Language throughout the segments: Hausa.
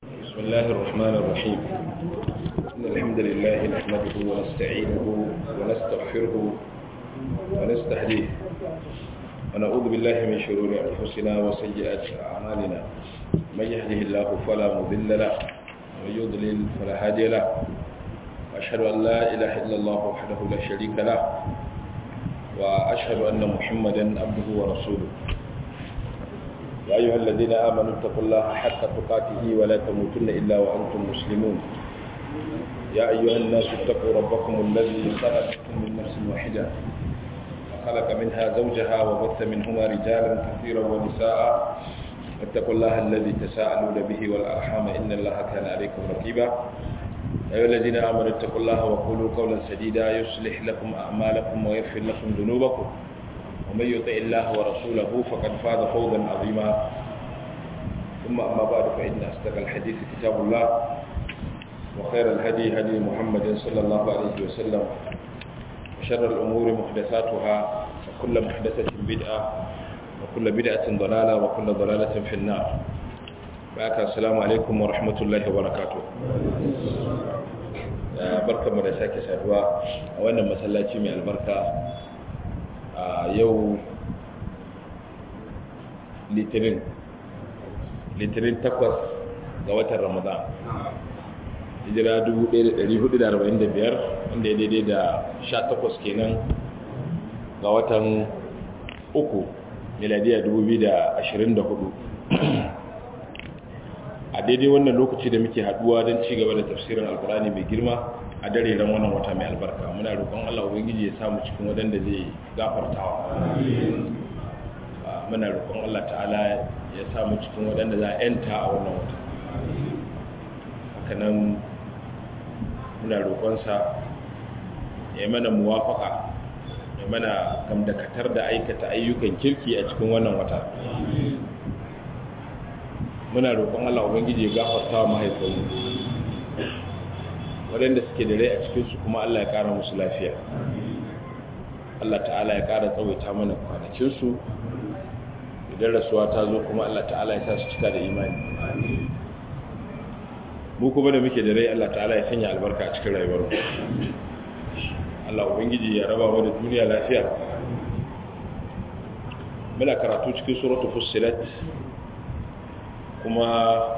بسم الله الرحمن الرحيم إن الحمد لله نحمده ونستعينه ونستغفره ونستهديه ونعوذ بالله من شرور أنفسنا وسيئات أعمالنا من يهده الله فلا مضل له ومن يضلل فلا هادي له وأشهد أن لا إله إلا الله وحده لا شريك له وأشهد أن محمدا عبده ورسوله يا أيها الذين آمنوا اتقوا الله حق تقاته ولا تموتن إلا وأنتم مسلمون يا أيها الناس اتقوا ربكم الذي خلقكم من نفس واحدة وخلق منها زوجها وبث منهما رجالا كثيرا ونساء اتقوا الله الذي تساءلون به والأرحام إن الله كان عليكم رقيبا يا أيها الذين آمنوا اتقوا الله وقولوا قولا سديدا يصلح لكم أعمالكم ويغفر لكم ذنوبكم ومن يطع الله ورسوله فقد فاز فوزا عظيما ثم أما بعد فإن أصدق الحديث كتاب الله وخير الهدي هدي محمد صلى الله عليه وسلم وشر الأمور محدثاتها وكل محدثة بدعة وكل بدعة ضلالة وكل ضلالة في النار بارك السلام عليكم ورحمة الله وبركاته barkanmu da sake saduwa a wannan masallaci mai albarka a yau litinin litinin takwas ga watan ramadan hijira 1445 wanda ya daidai da 18 kenan ga watan uku miladiya 2024 a daidai wannan lokaci da muke haduwa don ci gaba da tafsirin alkurani mai girma a dare ran wannan wata mai albarka muna roƙon Allah ubangiji ya samu cikin wadanda zai gafartawa muna roƙon Allah ta'ala ya samu cikin wadanda za a yanta a wannan wata hakanan muna roƙonsa ya mana muwafaka ya mana gamdakatar da aikata ayyukan kirki a cikin wannan wata muna roƙon Allah ubangiji ya gafarta wa mahaifanmu waɗanda suke da rai a cikinsu kuma Allah ya ƙara musu lafiya Allah ta'ala ya ƙara tsawaita mana kwanakinsu idan rasuwa ta zo kuma Allah ta'ala ya sa su cika da imani mu kuma da muke da rai Allah ta'ala ya sanya albarka a cikin rayuwar Allah ubangiji ya raba mu da duniya lafiya muna karatu cikin suratul fussilat kuma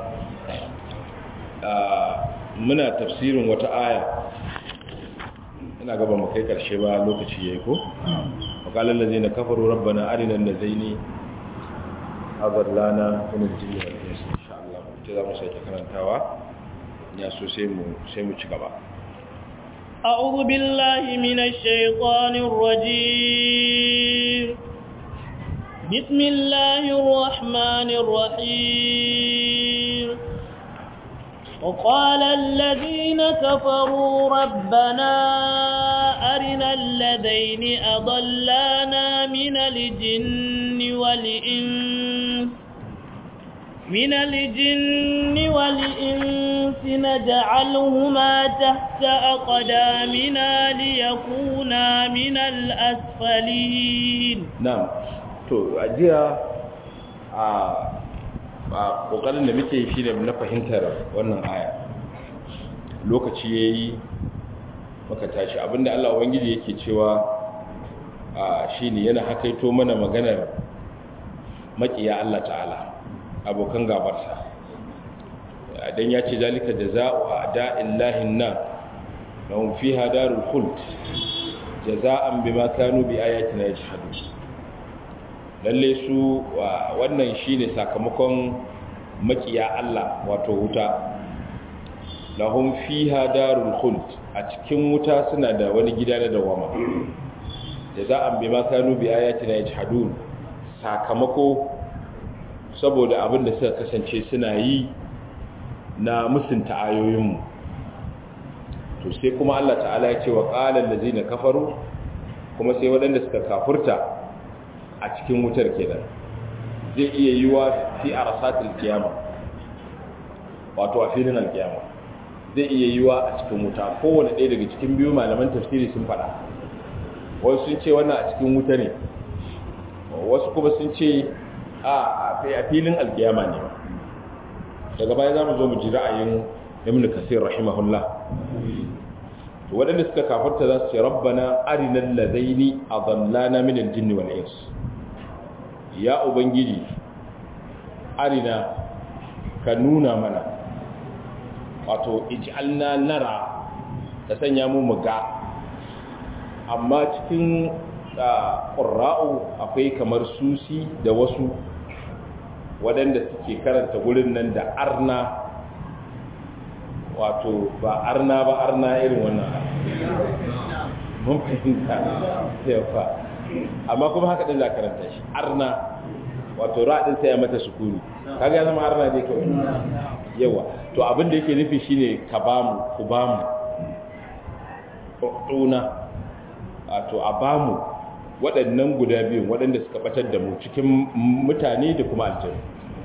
muna tafsirin wata aya ina gaba mu kai karshe ba lokaci yayi ko waqalal ladina kafaru rabbana arina allazaini adallana min al-jinni wal ins insha Allah ce za mu sake karantawa ya so sai mu sai mu ci gaba أعوذ بالله من الشيطان الرجيم بسم الله الرحمن الرحيم وقال الذين كفروا ربنا أرنا الذين أضلانا من الجن والإنس من الجن والإنس نجعلهما تحت أقدامنا ليكونا من الأسفلين نعم to ajiya a ba kokarin da muke shi ne na fahimtar wannan aya lokaci yayi maka tashi abinda Allah ubangiji yake cewa a shine yana hakaito mana maganar makiya Allah ta'ala abokan gabarsa dan ya ce zalika jazaa'u a'da'illahi na lahum fiha darul khuld jazaa'an bima kanu bi ayatina yajhadun lalle su wannan shine sakamakon makiya Allah wato wuta lahum fiha darul khuld a cikin wuta suna da wani gida na dawama jaza'an bima kanu bi ayatina yajhadun sakamako saboda abin da suka kasance suna yi na musunta ayoyinmu to sai kuma Allah ta'ala ya ce wa qala allazina kafaru kuma sai waɗanda suka kafurta a cikin wutar kenan zai iya yi wa fi arasatil kiyama wato a filin alkiyama zai iya yi wa a cikin wuta kowane ɗaya daga cikin biyu malaman tafsiri sun faɗa wasu sun ce wannan a cikin wuta ne wasu kuma sun ce a filin alkiyama ne daga baya za mu zo mu ji ra'ayin ibn kasir rahimahullah to waɗanda suka kafarta za su ce rabbana arinal ladaini adallana min al-jinn wal ins ya ubangiji arina ka nuna mana wato ij'alna nara ka sanya mu muga amma cikin ƙurra'u akwai kamar susi da wasu waɗanda suke karanta gurin nan da arna wato ba arna ba arna irin wannan mun fahimta yawa amma kuma haka ɗin za karanta shi arna wato ra'adin sai ya mata sukuni kaga ya zama arna ne kawai yawa to abin da yake nufi shine ka bamu ku bamu ɗuna wato a bamu waɗannan guda biyu waɗanda suka batar da mu cikin mutane da kuma aljanu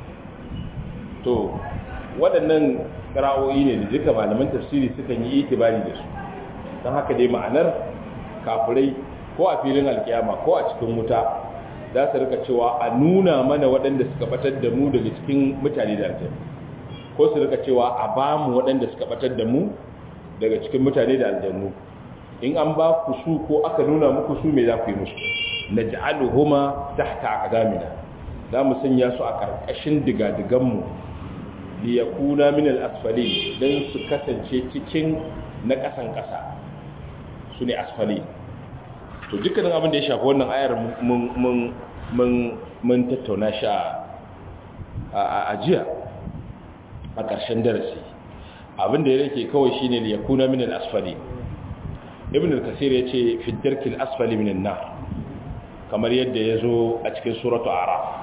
to waɗannan ƙara'o'i ne da duka malaman tafsiri suka yi itibari da su don haka dai ma'anar kafirai ko a filin alkiyama ko a cikin wuta za su rika cewa a nuna mana waɗanda suka batar da mu daga cikin mutane da aljanu ko su rika cewa a ba mu waɗanda suka batar da mu daga cikin mutane da aljanu in an ba ku su ko aka nuna muku su me za ku yi musu na ja'aluhuma tahta aqdamina za mu sanya su a ƙarƙashin digadiganmu li yakuna min al-asfali dan su kasance cikin na ƙasan ƙasa su ne asfali to dukkanin abin da ya shafi wannan ayar mun mun mun mun tattauna shi a ajiya a ƙarshen darasi abin da ya rake kawai shine li yakuna min al-asfali ibn al-kasir ya ce fi darkil asfali min an-nar kamar yadda ya zo a cikin suratu araf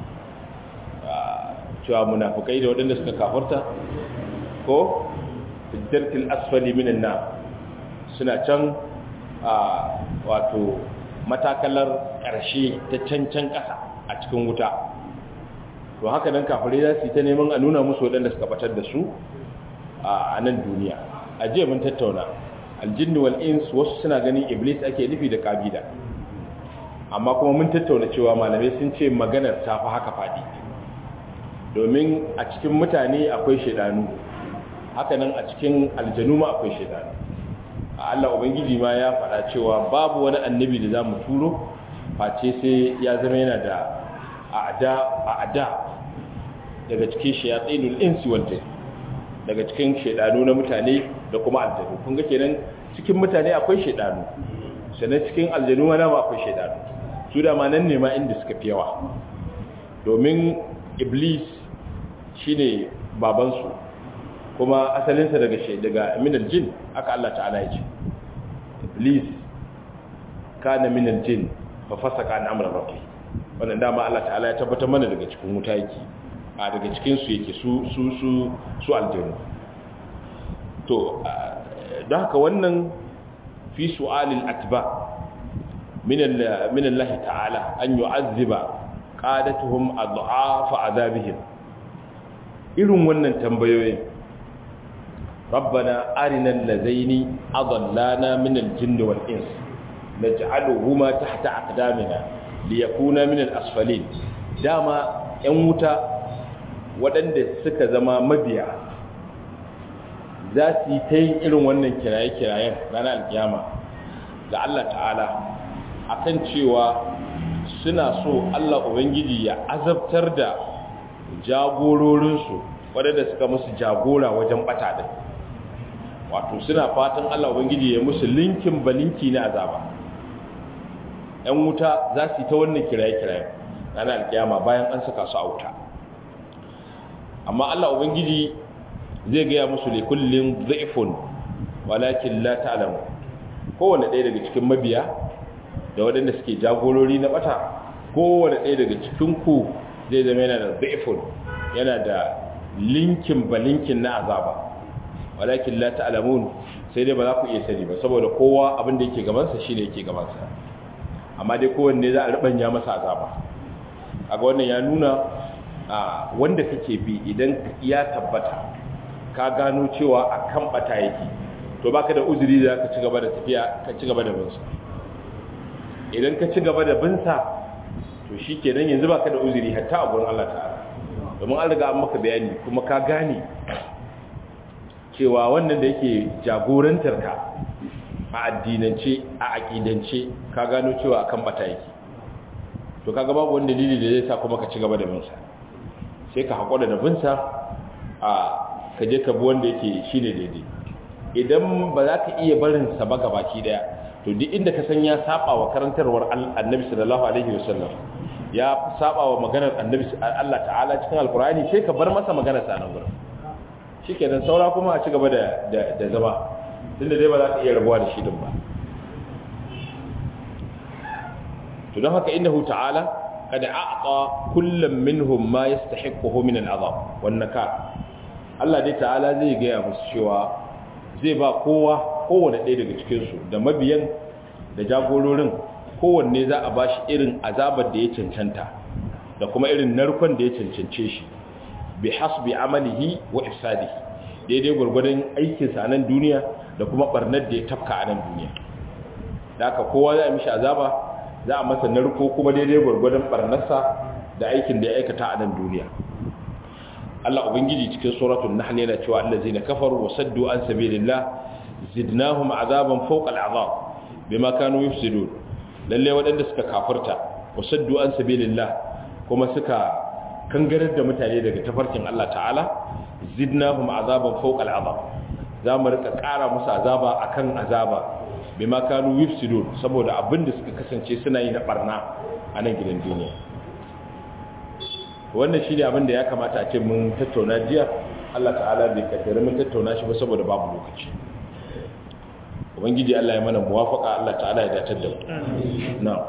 cewa munafukai da waɗanda suka kafarta ko fi darkil asfali min an-nar suna can wato matakalar ƙarshe ta cancan ƙasa a cikin wuta to haka nan kafirai za su yi ta neman a nuna musu waɗanda suka batar da su a nan duniya a jiya mun tattauna aljinni wal ins wasu suna ganin iblis ake nufi da kabila amma kuma mun tattauna cewa malamai sun ce maganar ta fi haka fadi domin a cikin mutane akwai shaidanu hakanan a cikin aljanu ma akwai shaidanu a Allah ubangiji ma ya faɗa cewa babu wani annabi da zamu turo face sai ya zama yana da a'da a'da daga cikin shayatinul insi wal jinn daga cikin shaidanu na mutane da kuma aljanu kun ga kenan cikin mutane akwai shaidanu sannan cikin aljanu ma dama akwai shaidanu su da ma nan ne ma inda suka fi yawa domin iblis shine babansu kuma asalinsa daga daga minal jin aka Allah ta'ala ya ce iblis kana minal jin fa fasaka an amra rabbi wannan dama Allah ta'ala ya tabbatar mana daga cikin wuta yake a daga cikin su yake su su su su aljanu to don haka wannan fi su'alil atba min min Allah ta'ala an yu'azziba qadatuhum adhafa adabihim irin wannan tambayoyin rabbana arinal ladaini adallana min al-jinn wal ins naj'aluhuma tahta aqdamina liyakuna min al-asfalin dama yan wuta waɗanda suka zama mabiya za su yi ta yin irin wannan kiraye-kirayen ranar alkiyama ga Allah ta'ala akan cewa suna so Allah Ubangiji ya azabtar da jagororinsu waɗanda suka musu jagora wajen ɓata ɗin wato suna fatan Allah Ubangiji ya musu linkin balinki na azaba ‘yan wuta za su yi ta wannan kiraye-kirayen ranar alkiyama bayan an saka su a wuta amma Allah Ubangiji zai gaya musu ne kullum zaifun walakin la ta'lamu kowane ɗaya daga cikin mabiya da waɗanda suke jagorori na ɓata kowane ɗaya daga cikin ku zai zama yana da zaifun yana da linkin ba linkin na azaba walakin la ta'lamun sai dai ba za ku iya sani ba saboda kowa abin da yake gabansa shine yake gabansa amma dai kowanne za a rubanya masa azaba kaga wannan ya nuna wanda kake bi idan ya tabbata ka gano cewa a kan bata yake to baka da uzuri da ka ci gaba da tafiya ka ci gaba da binsa idan ka ci gaba da binsa to shikenan yanzu baka da uzuri hatta a gurin Allah ta'ala domin an riga an maka bayani kuma ka gane cewa wannan da yake jagorantar ka a addinance a aƙidance ka gano cewa akan bata yake to kaga babu wani dalili da zai sa kuma ka ci gaba da binsa sai ka haƙura da binsa a ka je ka bi wanda yake shine daidai idan ba za ka iya barin sa ba gabaki daya to duk inda ka san ya saba wa karantarwar annabi sallallahu alaihi wasallam ya saba wa maganar annabi Allah ta'ala cikin alkurani sai ka bar masa maganar sa nan gurin shikenan saura kuma a ci gaba da da zama tunda dai ba za ka iya rabuwa da shi din ba to don haka innahu ta'ala kada a'ta kullam minhum ma yastahiquhu min al'azab wan nakar Allah dai ta'ala zai ga musu cewa zai ba kowa kowanne ɗaya daga cikin su da mabiyan da jagororin kowanne za a bashi irin azabar da ya cancanta da kuma irin narkon da ya cancance shi bi hasbi amalihi wa ifsadihi daidai gurgurdan aikinsa a nan duniya da kuma barnar da ya tafka a nan duniya da haka kowa za a mishi azaba za a masa narko kuma daidai gwargwadon barnarsa da aikin da ya aikata a nan duniya Allah ubangiji cikin suratul nahl yana cewa allazina kafaru wa saddu an sabilillah zidnahum azaban fawqa al'azab bima kanu yufsidun lalle waɗanda suka kafirta wa saddu an sabilillah kuma suka kangarar da mutane daga tafarkin Allah ta'ala zidnahum azaban fawqa al'azab za mu rika ƙara musu azaba akan azaba bima kanu yufsidun saboda abin da suka kasance suna yi na barna a nan gidan duniya wannan shine abin da ya kamata a ce mun tattauna jiya Allah ta'ala bai kaddara mun tattauna shi ba saboda babu lokaci ubangiji Allah ya mana muwafaka Allah ta'ala ya dace da mu na'am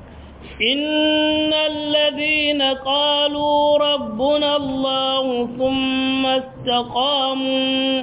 إن الذين قالوا ربنا الله ثم استقاموا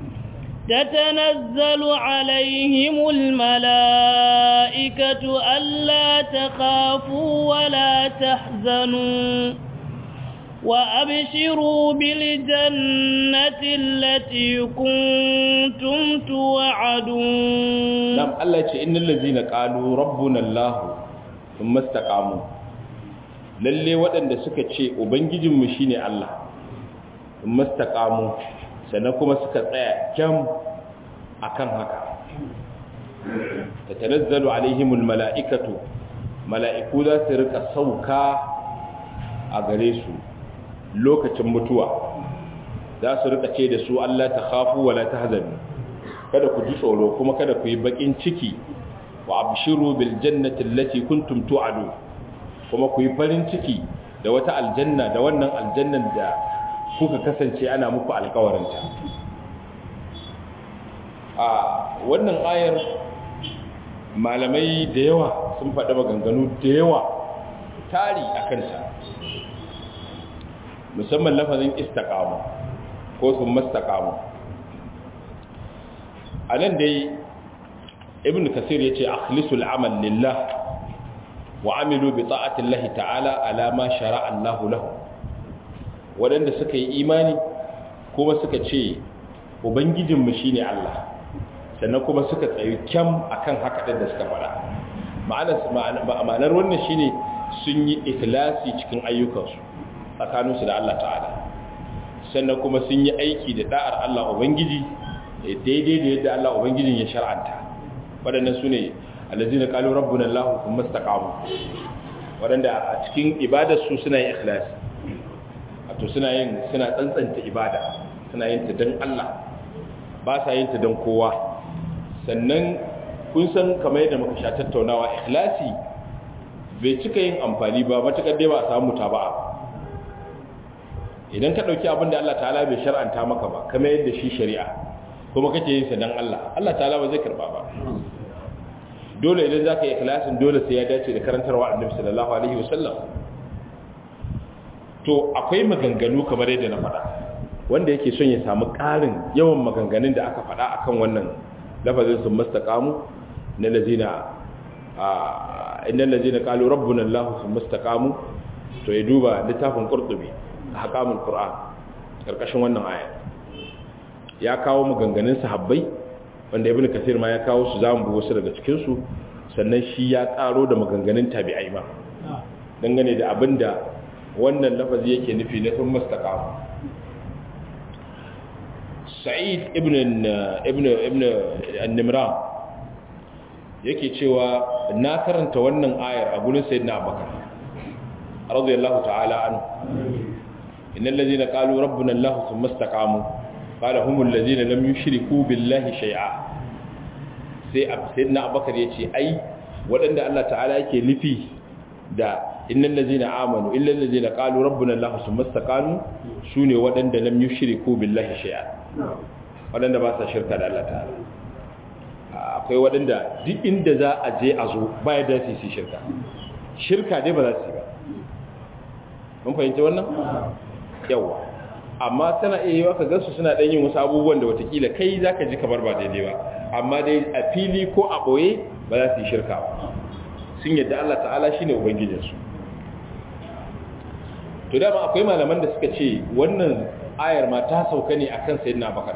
تتنزل عليهم الملائكة ألا تخافوا ولا تحزنوا وأبشروا بالجنة التي كنتم توعدون نعم الله يقول إن الذين قالوا ربنا الله ثم استقاموا lalle waɗanda suka ce ubangijinmu shine Allah mastaqamu sannan kuma suka tsaya kyam akan haka tatanazzalu alaihimul mala'ikatu mala'iku za su rika sauka a gare su lokacin mutuwa za su rika ce da su Allah ta khafu wala tahzanu kada ku ji tsoro kuma kada ku yi bakin ciki wa abshiru bil jannati allati kuntum tu'adu kuma ku yi farin ciki da wata aljanna da wannan aljannan da kuka kasance ana muku alkawarinta a wannan ayar malamai da yawa sun faɗi maganganu da yawa tari a kanta musamman lafazin istaqamu ko sun mastaqamu a nan dai ibn kasir ya ce akhlisul amal lillah wa amilu bi ta'ati Allah ta'ala ala ma shara'a Allah lahu waɗanda suka yi imani kuma suka ce ubangijinmu shi ne Allah sannan kuma suka tsayi kyam akan haka ɗin da suka faɗa ma'anar wannan shi ne sun yi ikilasi cikin ayyukansu tsakaninsu da Allah ta'ala sannan kuma sun yi aiki da da'ar Allah ubangiji daidai da yadda Allah ubangijin ya shar'anta waɗannan su ne allazina qalu rabbuna Allah thumma istaqamu waɗanda a cikin ibadarsu suna yin ikhlasi to suna yin suna tsantsanta ibada suna yin ta don Allah ba sa yin ta don kowa sannan kun san kamar yadda muka sha tattaunawa ikhlasi bai cika yin amfani ba matakar dai ba a samu taba'a idan ka dauki abin da Allah ta'ala bai shar'anta maka ba kamar yadda shi shari'a kuma kake yin sa don Allah Allah ta'ala ba zai karba ba dole idan zaka yi ikhlasin dole sai ya dace da karantarwa Annabi sallallahu alaihi wasallam to akwai maganganu kamar yadda na faɗa wanda yake son ya samu ƙarin yawan maganganun da aka faɗa akan wannan lafazin sun mastaqamu na lazina a innal lazina qalu rabbuna allah sun mastaqamu to ya duba littafin qurtubi ahkamul qur'an karkashin wannan aya ya kawo maganganun sahabbai wanda ibnu kasir ma ya kawo su zamu bi wasu daga cikin su sannan shi ya karo da maganganun tabi'ai ma dangane da abinda wannan lafazi yake nufi na sun mastaqamu sa'id ibn ibn ibn an-nimran yake cewa na karanta wannan ayar a gurin sayyidina abubakar radiyallahu ta'ala anhu innal ladina qalu rabbuna allah thumma istaqamu qala humul ladina lam yushriku billahi shay'a sai sayyidina abubakar yace ai waɗanda Allah ta'ala yake nufi da innal ladina amanu illal ladina qalu rabbuna allah thumma istaqamu sune waɗanda lam yushriku billahi shay'a waɗanda ba sa shirka da Allah ta'ala akwai waɗanda duk inda za a je a zo baya da su yi shirka shirka dai ba za su yi ba mun fahimci wannan yawa amma tana iya yiwa ka gansu suna ɗan yin wasu abubuwan da watakila kai za ka ji kamar ba daidai ba amma dai a fili ko a ɓoye ba za su yi shirka ba sun yadda Allah ta'ala shi ne ubangijinsu to dama akwai malaman da suka ce wannan ayar ma ta sauka ne akan sayyidina bakar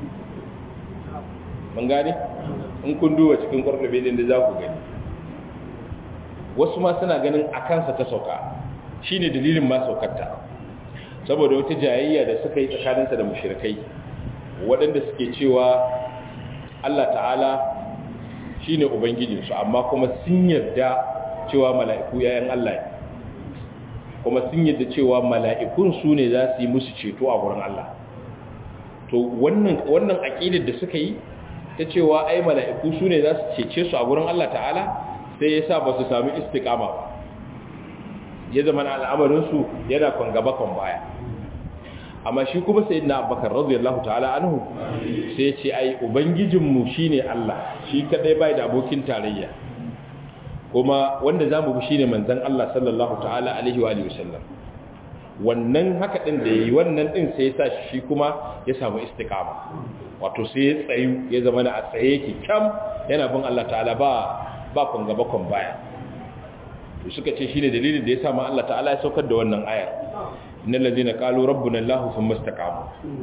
mun gane in kun duba cikin ƙwarƙwabe din da za ku gani wasu ma suna ganin a kansa ta sauka shi ne dalilin ma saukarta saboda wata jayayya da suka yi tsakaninsa da mashirkai waɗanda suke cewa Allah ta'ala shi ne Ubangijinsu amma kuma sun yarda cewa mala'iku yayan Allah ne kuma sun yarda cewa mala'ikun su ne za su yi musu ceto a wurin Allah to wannan aƙidar da suka yi ta cewa ai mala'iku su ne za su cece su a gurin Allah ta'ala sai ya sa ba su sami istikama ba ya zama na al'amarinsu yana kan gaba kan baya amma shi kuma sai na abakar radiyallahu ta'ala anhu sai ce ai ubangijinmu shi ne Allah shi kadai bai da abokin tarayya kuma wanda za mu bi shi ne manzan Allah sallallahu ta'ala alaihi wa sallam wannan haka ɗin da yi wannan ɗin sai ya sa shi kuma ya samu istikama wato sai ya tsayu ya zama na a tsaye yake kyam yana bin Allah ta'ala ba ba kun gaba kun baya to suka ce shine dalilin da ya sa ma Allah ta'ala ya saukar da wannan ayar innal ladina qalu rabbuna Allah thumma istaqamu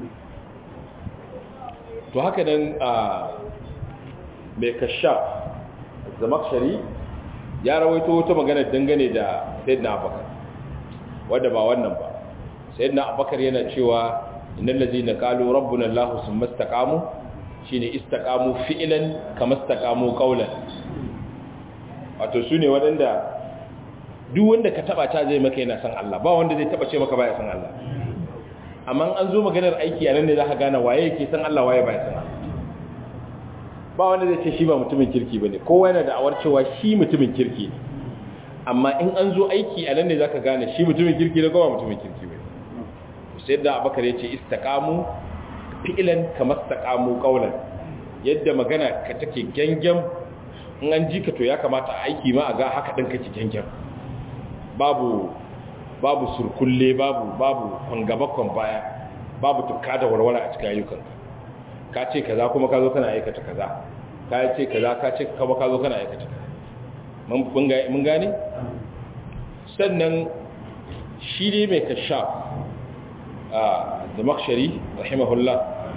to haka nan a mai kashaf zamakshari ya rawaito wata magana dangane da sayyidina Abubakar wanda ba wannan ba sayyidina Abubakar yana cewa innal ladina qalu rabbuna allah thumma istaqamu shine istaqamu fi'lan kama istaqamu qawlan wato sune wadanda duk wanda ka taba ta zai maka yana san Allah ba wanda zai taba ce maka baya san Allah amma an zo maganar aiki anan ne zaka gane waye yake san Allah waye baya san Allah ba wanda zai ce shi ba mutumin kirki bane kowa yana da awar cewa shi mutumin kirki ne amma in an zo aiki anan ne zaka gane shi mutumin kirki ne ko ba mutumin kirki bane sai da abakar ya ce istakamu fi'ilan kamar istakamu kaulan yadda magana ka take gangan in an ji ka to ya kamata aiki ma a ga haka ɗin kake gangan babu babu surkulle babu babu kwangaba kwan baya babu tukka da warware a cikin ayyukan ka ce kaza kuma ka zo kana aikata kaza ka ce kaza ka ce kuma ka zo kana aikata kaza mun gane sannan shi ne mai kashaf da makshari rahimahullah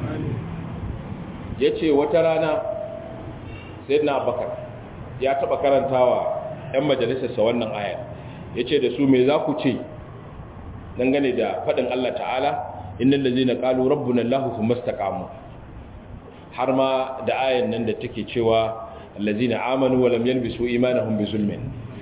ya ce wata rana sai na bakar ya taba karantawa 'yan majalisarsa wannan ayar ya ce da su mai za ku ce dangane da faɗin Allah ta'ala innan da zai na ƙalu rabbin Allah su mastakamu har ma da ayan nan da take cewa allazina amanu wa lam yalbisu imanahum bi zulmin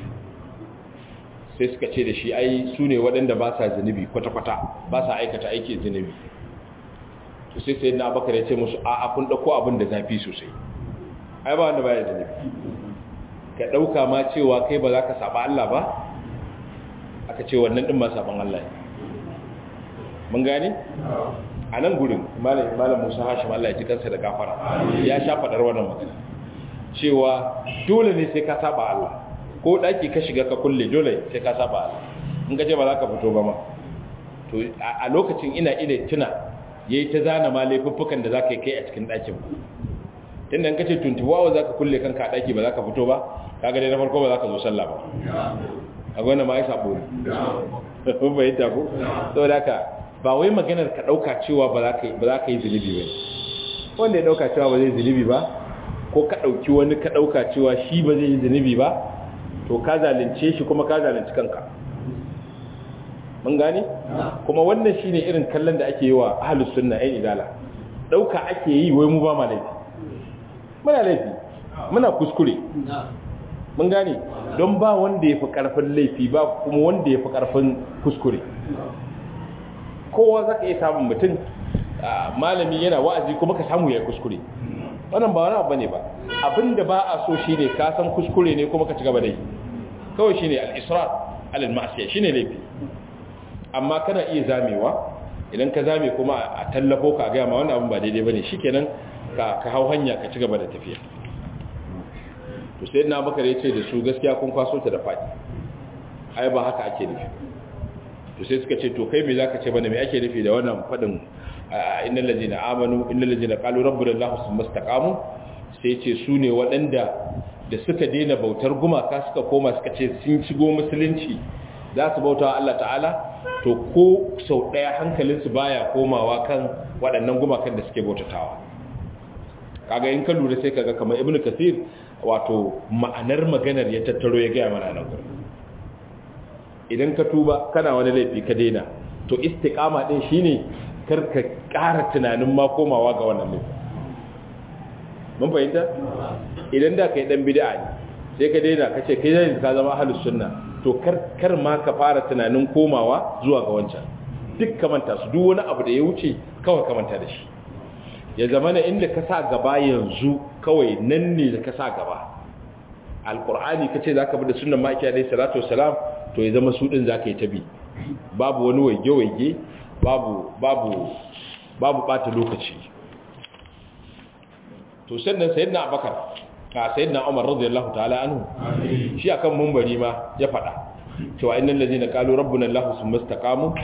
sai suka ce da shi ai su ne waɗanda ba sa zunubi kwata-kwata ba sa aikata aikin zunubi to sai sai na bakar ya ce musu a kun ɗauko abin da zafi sosai ai ba wanda ba ya zunubi ka ɗauka ma cewa kai ba za ka saba Allah ba aka ce wannan ɗin ma saban Allah ne mun gane a nan gurin malam musa hashim Allah ya ji kansa da gafara ya sha faɗar wannan magana cewa dole ne sai ka saba Allah ko daki ka shiga ka kulle dole sai ka saba Allah in ka ce ba za ka fito ba ma to a lokacin ina ina tuna yayi ta zana ma laifuffukan da zaka yi kai a cikin dakin tunda in ka ce 24 hours zaka kulle kanka a daki ba za ka fito ba kaga dai na farko ba za ka zo sallah ba a gwana ma ya sabo ne ko bai ta ko saboda haka ba wai maganar ka dauka cewa ba za ka ba za ka yi zulubi ba wanda ya dauka cewa ba zai zulubi ba ko ka dauki wani ka dauka cewa shi ba zai yi zunubi ba to ka zalunce shi kuma ka zalunci kanka mun gane kuma wannan shine irin kallon da ake yi wa ahlus sunna ai idala dauka ake yi wai mu ba ma laifi muna laifi muna kuskure mun gane don ba wanda ya fi karfin laifi ba kuma wanda ya fi karfin kuskure kowa za ka iya samun mutum malami yana wa'azi kuma ka samu ya kuskure wannan ba wani abu ne ba abinda ba a so shine ka san kuskure ne kuma ka ci gaba da yi kawai shine al-israr alal ma'siyah shine laifi amma kana iya zamewa idan ka zame kuma a tallafo ka ga ma wannan abin ba daidai bane shikenan ka ka hau hanya ka ci gaba da tafiya to sai na bakare ya ce da su gaskiya kun kwaso ta da fadi ai ba haka ake nufi to sai suka ce to kai me zaka ce bane me ake nufi da wannan fadin innal ladina amanu innal ladina qalu rabbuna allah thumma istaqamu sai ce su ne waɗanda da suka daina bautar gumaka suka koma suka ce sun shigo musulunci za su bauta Allah ta'ala to ko sau ɗaya hankalinsu baya komawa kan waɗannan gumakan da suke bautatawa kaga in ka lura sai kaga kamar ibnu kasir wato ma'anar maganar ya tattaro ya gaya mana nan gurin idan ka tuba kana wani laifi ka daina to istiqama din shine kar ka ƙara tunanin ma komawa ga wannan laifi mun fahimta idan da kai dan bid'a ne sai ka daina ka ce kai zai ka zama ahlus sunna to kar kar ma ka fara tunanin komawa zuwa ga wancan duk ka manta su duk wani abu da ya wuce kawai ka manta da shi ya zama na inda ka sa gaba yanzu kawai nan ne da ka sa gaba alkur'ani ka ce za ka bi da sunan ma'aiki alaihi salatu wasalam to ya zama su ɗin za ka yi ta bi babu wani waige-waige babu babu babu ɓata lokaci to sannan sayyidina abakar ka sayyidina umar radiyallahu ta'ala anhu shi akan mumbari ma ya faɗa cewa innal ladina qalu rabbuna allah summa istaqamu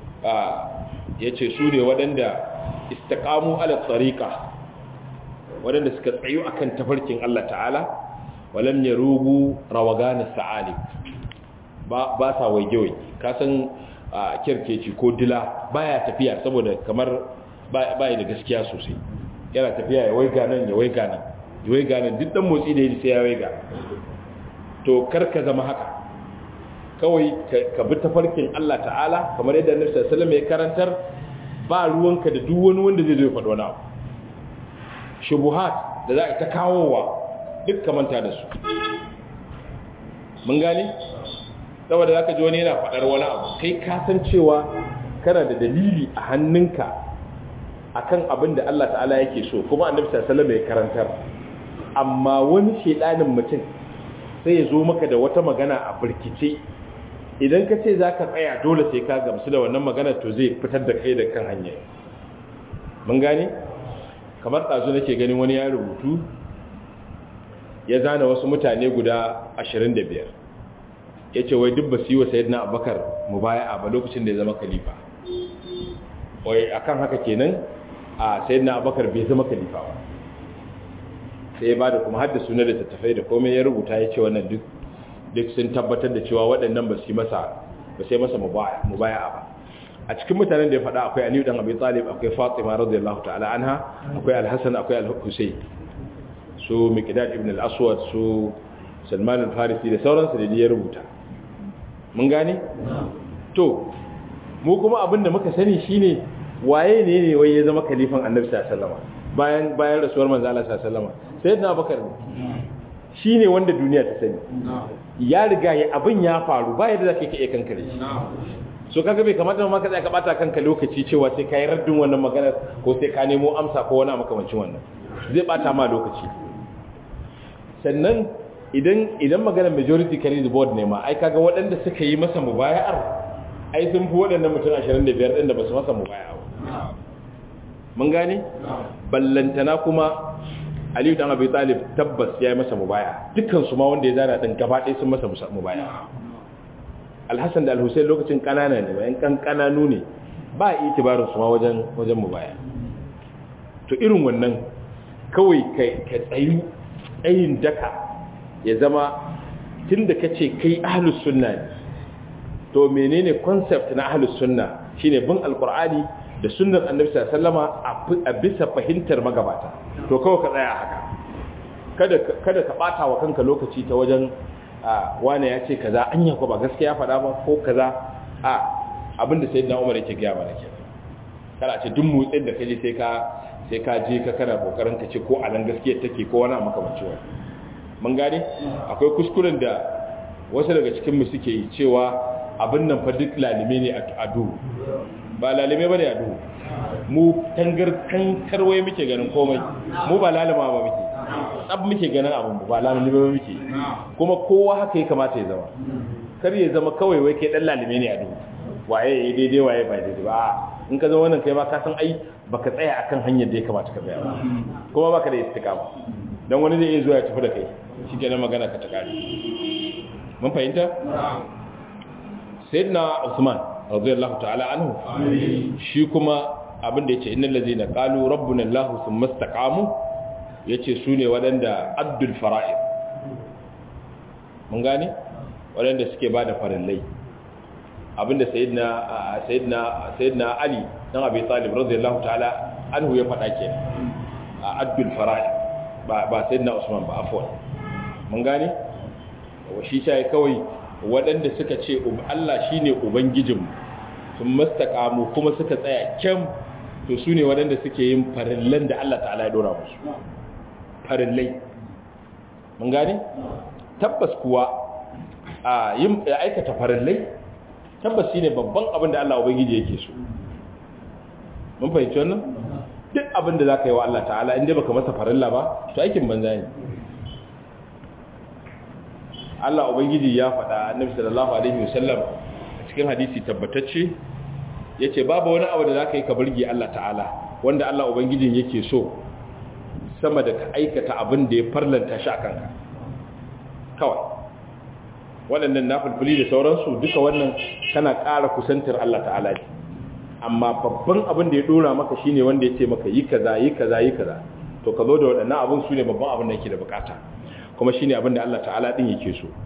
yace su ne waɗanda istaqamu ala tariqa wadanda suka tsayu akan tafarkin Allah ta'ala walam yarugu rawagan sa'ali ba ba sa waige waige ka san kirkeci ko dila baya tafiya saboda kamar baya da gaskiya sosai yana tafiya ya waiga nan ya waiga nan ya waiga nan duk dan motsi da yi sai ya waiga to kar ka zama haka kawai ka bi tafarkin Allah ta'ala kamar yadda Annabi sallallahu alaihi wasallam ya karantar ba ruwanka da duk wani wanda zai zo ya faɗi wani abu shubuhat da za a ta kawowa duk manta da su mun gani saboda za ka ji wani yana faɗar wani abu kai kasan cewa kana da dalili a hannunka akan abin da Allah ta'ala yake so kuma annabi sallallahu alaihi ya karantar amma wani shedanin mutum sai ya zo maka da wata magana a burkice idan ka ce za ka tsaya dole sai ka gamsu da wannan magana to zai fitar da kai da kan hanya mun gane kamar ɗazu nake ganin wani ya rubutu ya zana wasu mutane guda 25 ya ce wai duk ba su yi wa sayidina abakar mu baya a ba lokacin da ya zama kalifa wai akan haka kenan a sayidina abakar bai zama kalifa ba sai ya ba da kuma hadda suna da tattafai da komai ya rubuta ya ce wannan duk duk sun tabbatar da cewa waɗannan ba su yi masa ba sai masa mubaya ba a cikin mutanen da ya faɗa akwai aliyu dan abi talib akwai fatima radiyallahu ta'ala anha akwai al-hasan akwai al-husayn su miqdad ibn al-aswad su salman al-farisi da sauransu da ya rubuta mun gane to mu kuma abin da muka sani shine waye ne ne wai ya zama kalifan annabi sallallahu alaihi wasallam bayan bayan rasuwar manzo Allah sallallahu alaihi wasallam sayyidina abubakar shi ne wanda duniya ta sani ya riga ya abin ya faru ba yadda za ka iya kankare shi so kaga bai kamata ma ka tsaya ka bata kanka lokaci cewa sai ka yi raddin wannan maganar ko sai ka nemo amsa ko wani makamancin wannan zai bata ma lokaci sannan idan idan maganar majority carry the board ne ma ai kaga waɗanda suka yi masa mubaya'ar ai sun fi waɗannan mutum 25 ɗin da ba su masa mubaya'a mun gane ballantana kuma aliyu dan abi talib tabbas ya yi masa mubaya dukkan su ma wanda ya zana din gaba ɗaya sun masa mubaya alhassan da alhussein lokacin kanana ne bayan kan kananu ne ba a itibarin su ma wajen wajen mubaya to irin wannan kawai ka tsayu tsayin daka ya zama tunda kace kai ahlus sunna ne to menene concept na ahlus sunna shine bin alqur'ani da sunnar annabi sallama a bisa fahimtar magabata to kawai ka tsaya haka kada kada ka bata wa kanka lokaci ta wajen wane ya ce kaza anya ko ba gaskiya faɗa ba ko kaza a abinda sayyidina Umar yake ga mana kenan kana ce duk motsin da kaje sai ka sai ka je ka kana kokarin ka ce ko a nan gaskiyar take ko wani makamancin wani mun gane akwai kuskuren da wasu daga cikin mu suke yi cewa abin nan fa duk lalime ne a duhu ba lalime bane a duhu mu tangar kankarwai muke ganin komai mu ba lalima ba muke tsab muke ganin abin ba lalime ba muke kuma kowa haka ya kamata ya zama kar ya zama kawai wai kai dan lalime ne a duhu waye ya daidai waye ba daidai ba in ka zama wannan kai ma ka san ai baka tsaya akan hanyar da ya kamata ka tsaya ba kuma baka da istiqama dan wani zai iya zuwa ya tafi da kai shikenan magana ka ta kare mun fahimta sayyidina Usman radiyallahu ta'ala anhu shi kuma abin da yace innal ladzina qalu rabbuna Allah thumma istaqamu yace sune wadanda addul fara'id mun gane wadanda suke bada farillai abinda sayyidina sayyidina sayyidina Ali dan Abi Talib radiyallahu ta'ala anhu ya faɗa kenan addul fara'id ba ba sayyidina Usman ba afwan mun gane wa shi sai kawai waɗanda suka ce Allah shi ne Ubangijinmu sun mastakamu kuma suka tsaya kyam to su ne waɗanda suke yin farillan da Allah ta'ala ya dora musu farillai mun gane tabbas kuwa a yin aikata farillai tabbas shi ne babban abin da Allah Ubangiji yake so mun fahimci wannan duk abin da za ka yi wa Allah ta'ala inda baka masa farilla ba to aikin banza ne Allah Ubangiji ya faɗa Annabi sallallahu alaihi wasallam a cikin hadisi tabbatacce yace babu wani abu da zaka yi ka burge Allah ta'ala wanda Allah Ubangijin yake so sama da ka aikata abin da ya farlanta shi akan ka kawai waɗannan nafilfili da sauransu duka wannan kana ƙara kusantar Allah ta'ala ne amma babban abin da ya dora maka shine wanda ya ce maka yi kaza yi kaza yi kaza to ka zo da waɗannan abin su ne babban abin da yake da bukata kuma shi ne abinda Allah ta'ala ɗin yake so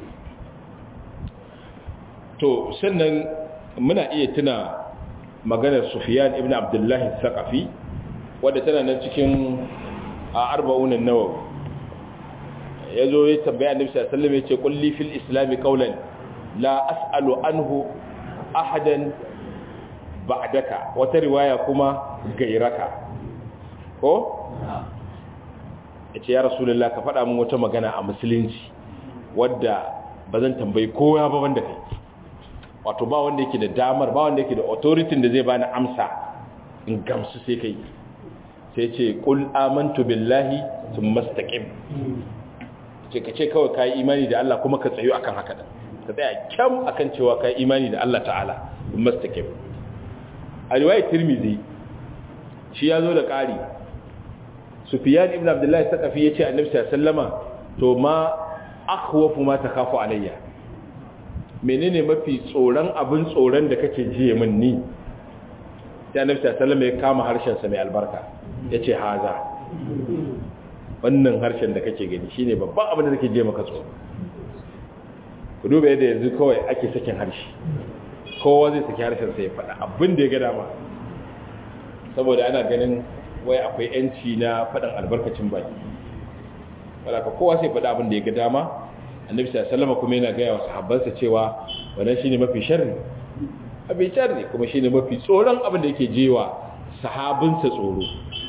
to sannan muna iya tuna maganar sufiyan ibn abdullahi saƙafi wadda tana nan cikin a arba'unan nawa ya zo ya tambaya annabi sallallahu alaihi ya ce kulli fil islami qawlan la as'alu anhu ahadan ba'daka wata riwaya kuma gairaka ko ya ce ya rasulullah ka faɗa min wata magana a musulunci wadda ba zan tambayi kowa ba wanda kai wato ba wanda yake da damar ba wanda yake da authority da zai bani amsa in gamsu sai kai sai ce qul amantu billahi thumma istaqim ce kace kawai kai imani da Allah kuma ka tsayo akan haka da ka tsaya kyam akan cewa kai imani da Allah ta'ala thumma istaqim a riwayat tirmidhi shi ya zo da ƙari sufiyan ibn abdullahi sakafi ya ce annabi sallama to ma akhwafu ma takhafu alayya menene mafi tsoron abin tsoron da kake jiye min ni sai annabi sallama ya kama harshen sa mai albarka yace haza wannan harshen da kake gani shine babban abin da kake jiye maka tsoro ku duba yadda yanzu kawai ake sakin harshe kowa zai saki harshen sa ya faɗa abin da ya ga dama saboda ana ganin wai akwai yanci na faɗin albarkacin baki wadda ka kowa sai faɗa abin da ya ga dama annabi sallama kuma yana gaya wa sahabbansa cewa wannan shine mafi sharri abin sharri kuma shine mafi tsoron abin da yake jewa sahabinsa tsoro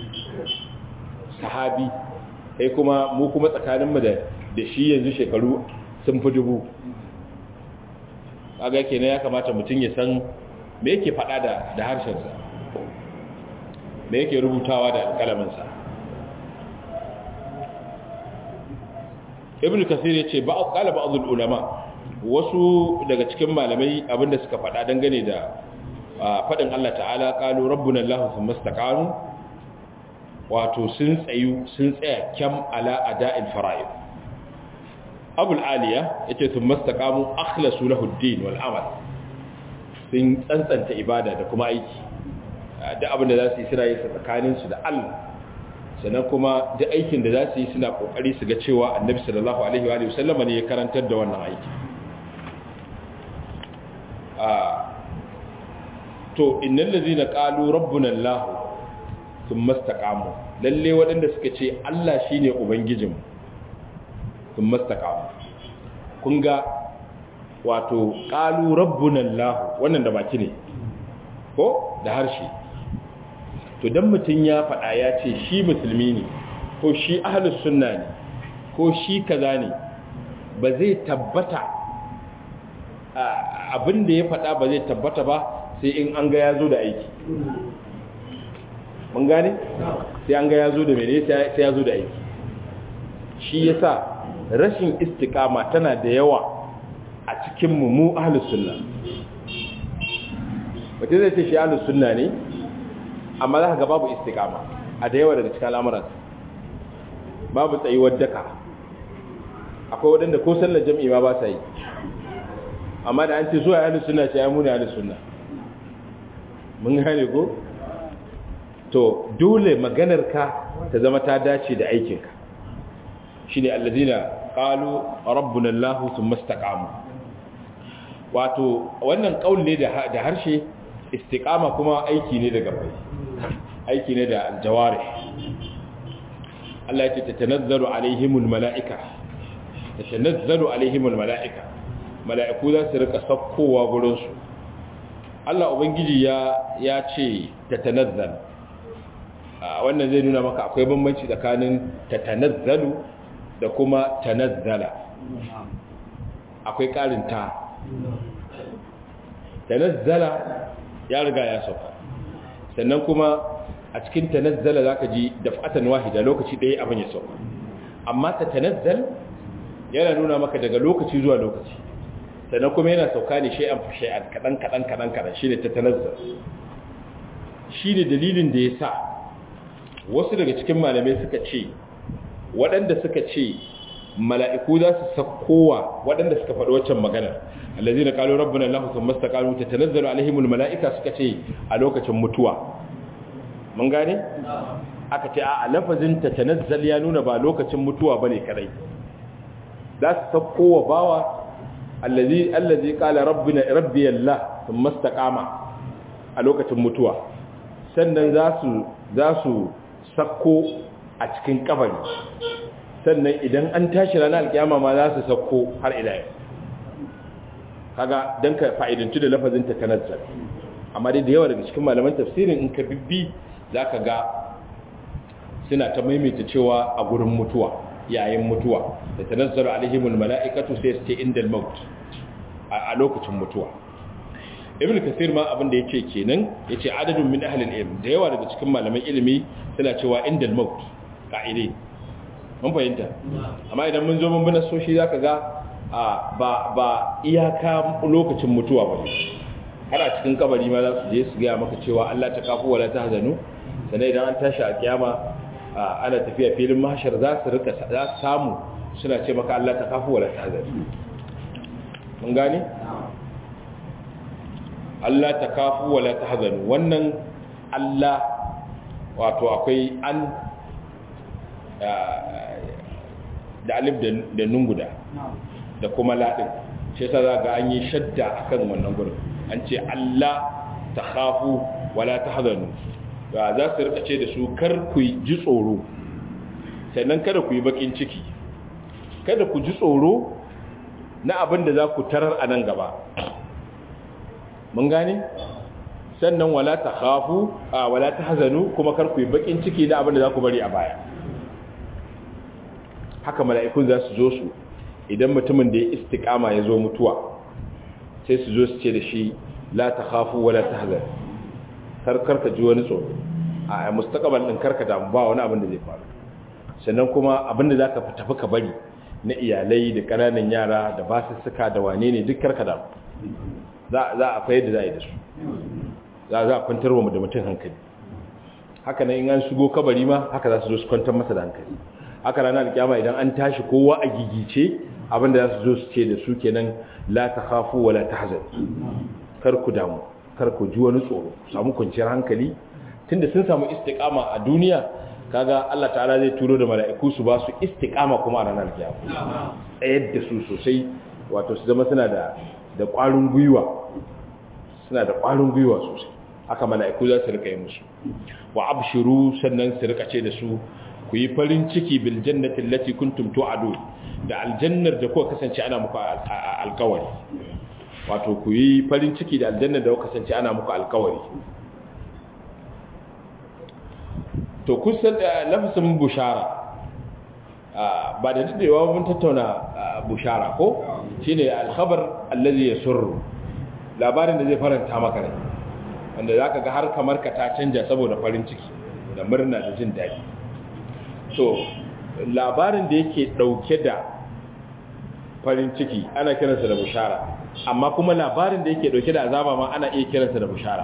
sahabi sai kuma mu kuma tsakaninmu da da shi yanzu shekaru sun fi dubu kaga kenan ya kamata mutum ya san me yake faɗa da da harshensa da yake rubutawa da alƙalaminsa ibn kasir ya ce ƙala ba'adul ulama wasu daga cikin malamai abinda suka faɗa dangane da faɗin Allah ta'ala ƙalu rabbuna Allah sun mastaqanu wato sun tsayu sun tsaya kyam ala ada'il fara'id abul aliya yace sun mastaqamu akhlasu lahu ad-din wal amal sun tsantsanta ibada da kuma aiki da abin da za su yi suna yi tsakaninsu da Allah sannan kuma da aikin da za su yi suna kokari su ga cewa annabi sallallahu alaihi wa sallama ne ya karantar da wannan aiki to innal ladzina qalu rabbuna Allah thumma istaqamu lalle waɗanda suka ce Allah shine ubangijinmu thumma istaqamu kun ga wato qalu rabbuna allah wannan da baki ne ko da harshe to dan mutun ya faɗa ya ce shi musulmi ne ko shi ahlus sunna ne ko shi kaza ne ba zai tabbata abin da ya faɗa ba zai tabbata ba sai in an ga ya zo da aiki mun gane sai an ga ya zo da mene sai ya zo da aiki shi yasa rashin istiqama tana da yawa a cikin mu mu ahlus sunna wace zai ce shi ahlus sunna ne amma za ka ga babu istiqama a da yawa daga cikin al'amuran babu tsayuwar daka akwai waɗanda ko sallar jam'i ma ba sa yi amma da an ce zuwa ahlus sunna ce ya muni ahlus sunna mun gane ko to dole maganar ka ta zama ta dace da aikinka shine allazina qalu rabbuna allah thumma istaqamu wato wannan kaul ne da harshe istiqama kuma aiki ne da gabai aiki ne da aljawarih Allah ya ce tatanazzalu alaihimul malaika tatanazzalu alaihimul malaika mala'iku za su rika sakkowa gurin su Allah ubangiji ya ya ce tatanazzal wannan zai nuna maka akwai bambanci tsakanin tatanazzalu da kuma tanazzala akwai karin ta tanazzala ya riga ya sauka sannan kuma a cikin tanazzala zaka ji daf'atan wahida lokaci ɗaya abin ya sauka amma ta tanazzal yana nuna maka daga lokaci zuwa lokaci sannan kuma yana sauka ne shay'an fa shay'an kadan kadan kadan kadan shine ta tanazzal shine dalilin da yasa wasu daga cikin malamai suka ce waɗanda suka ce mala'iku za su sakkowa waɗanda suka faɗi waccan magana allazi na ƙalo rabbin Allah sun masta ƙalo ta tanazzalu alaihimul mala'ika suka ce a lokacin mutuwa mun gane? aka ce a lafazin ta tanazzal ya nuna ba lokacin mutuwa ba ne kadai za su sakkowa bawa allazi allazi ƙala rabbi Allah sun masta ƙama a lokacin mutuwa sannan za su sakko a cikin kabari sannan idan an tashi ranar alkiyama ma za su sauko har ila yau kaga don ka fa'idantu da lafazin ta tanazzal amma dai da yawa daga cikin malaman tafsirin in ka bibbi za ka ga suna ta maimaita cewa a gurin mutuwa yayin mutuwa da tanazzal alaihimul mala'ikatu sai su ce indal maut a lokacin mutuwa ibn kasir ma abin da yake kenan yace adadun min ahli ilm da yawa daga cikin malaman ilimi suna cewa indal maut ka'ide mun fahimta amma idan mun zo mun bi nasoshi zaka ga ba ba iyaka lokacin mutuwa ba har a cikin kabari ma za su je su ga maka cewa Allah ta kafu wala ta hazanu sannan idan an tashi a kiyama ana tafiya filin mahshar za su rika za su samu suna ce maka Allah ta kafu wala ta hazanu mun gane Allah ta kafu wala ta hazanu wannan Allah wato akwai an da alif da nun guda da kuma laɗin shi yasa za ga an yi shadda akan wannan gurin an ce Allah ta khafu wala ta hazanu ba za su rika ce da su kar ku ji tsoro sannan kada ku yi bakin ciki kada ku ji tsoro na abin da za ku tarar a nan gaba mun gane sannan wala ta khafu wala ta hazanu kuma kar ku yi bakin ciki da abin da za ku bari a baya haka mala'ikun za su zo su idan mutumin da ya istiqama ya zo mutuwa sai su zo su ce da shi la ta khafu wala ta hazan karkar ka ji wani tsoro a mustaqbal din karka damu ba wani abin da zai faru sannan kuma abin da zaka tafi ka bari na iyalai da kananan yara da basussuka da wane ne duk karka damu za za a fayar da za a yi da su za za a kwantar wa da mutum hankali haka nan in an shigo kabari ma haka za su zo su kwantar masa da hankali haka ranar kiyama idan an tashi kowa a gigice abinda za su zo su ce da su kenan la ta khafu wa la tahzan kar ku damu kar ku ji wani tsoro samu kwanciyar hankali tunda sun samu istiqama a duniya kaga Allah ta'ala zai turo da mala'iku su ba su istiqama kuma a ranar kiyama tsayar da su sosai wato su zama suna da da ƙwarin gwiwa suna da ƙwarin gwiwa sosai haka mala'iku za su rika yi musu wa abshiru sannan su rika ce da su ku yi farin ciki bil jannati allati kuntum tu'adu da aljannar da kuka kasance ana muku alkawari wato ku yi farin ciki da aljanna da kasance ana muku alkawari to kusan lafasin bushara ba da dadewa mun tattauna bushara ko shine alkhabar allazi yasurru labarin da zai faranta maka rai wanda zaka ga har kamar ka ta canja saboda farin ciki da murna da jin daɗi to labarin da yake dauke da farin ciki ana kiransa da bushara amma kuma labarin da yake dauke da azaba ma ana iya kiransa da bushara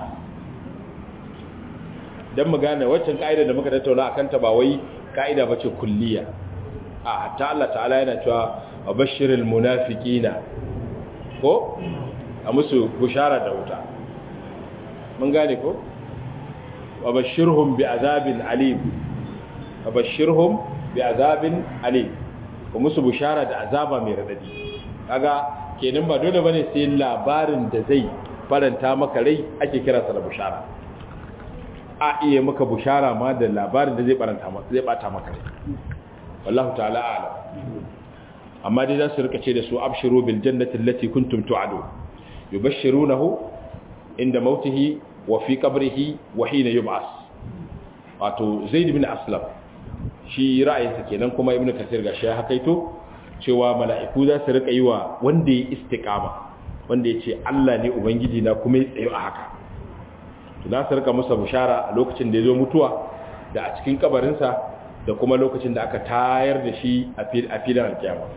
dan mu gane waccan ka'ida da muka tattauna akan ta ba wai ka'ida bace kulliya a hatta Allah ta'ala yana cewa abashiril munafiqina ko a musu bushara da wuta mun gane ko abashirhum bi'azabin alim abashirhum bi'azabin alim ko musu bushara da azaba mai radadi kaga kenan ba dole bane sai labarin da zai faranta maka rai ake kira sa da bushara a iya maka bushara ma da labarin da zai faranta maka zai bata maka rai wallahu ta'ala a'lam amma dai za su rika ce da su abshiru bil jannati allati kuntum tu'adu yubashshirunahu inda mautihi wa fi qabrihi wa hina yub'as wato zaid bin aslam shi ra'ayinsa kenan kuma ibnu kasir gashi ya hakaito cewa mala'iku za su rika yi wa wanda ya istiqama wanda ya ce Allah ne ubangiji na kuma ya tsayo a haka to za su rika masa bushara a lokacin da ya zo mutuwa da a cikin kabarinsa da kuma lokacin da aka tayar da shi a filin alkiyama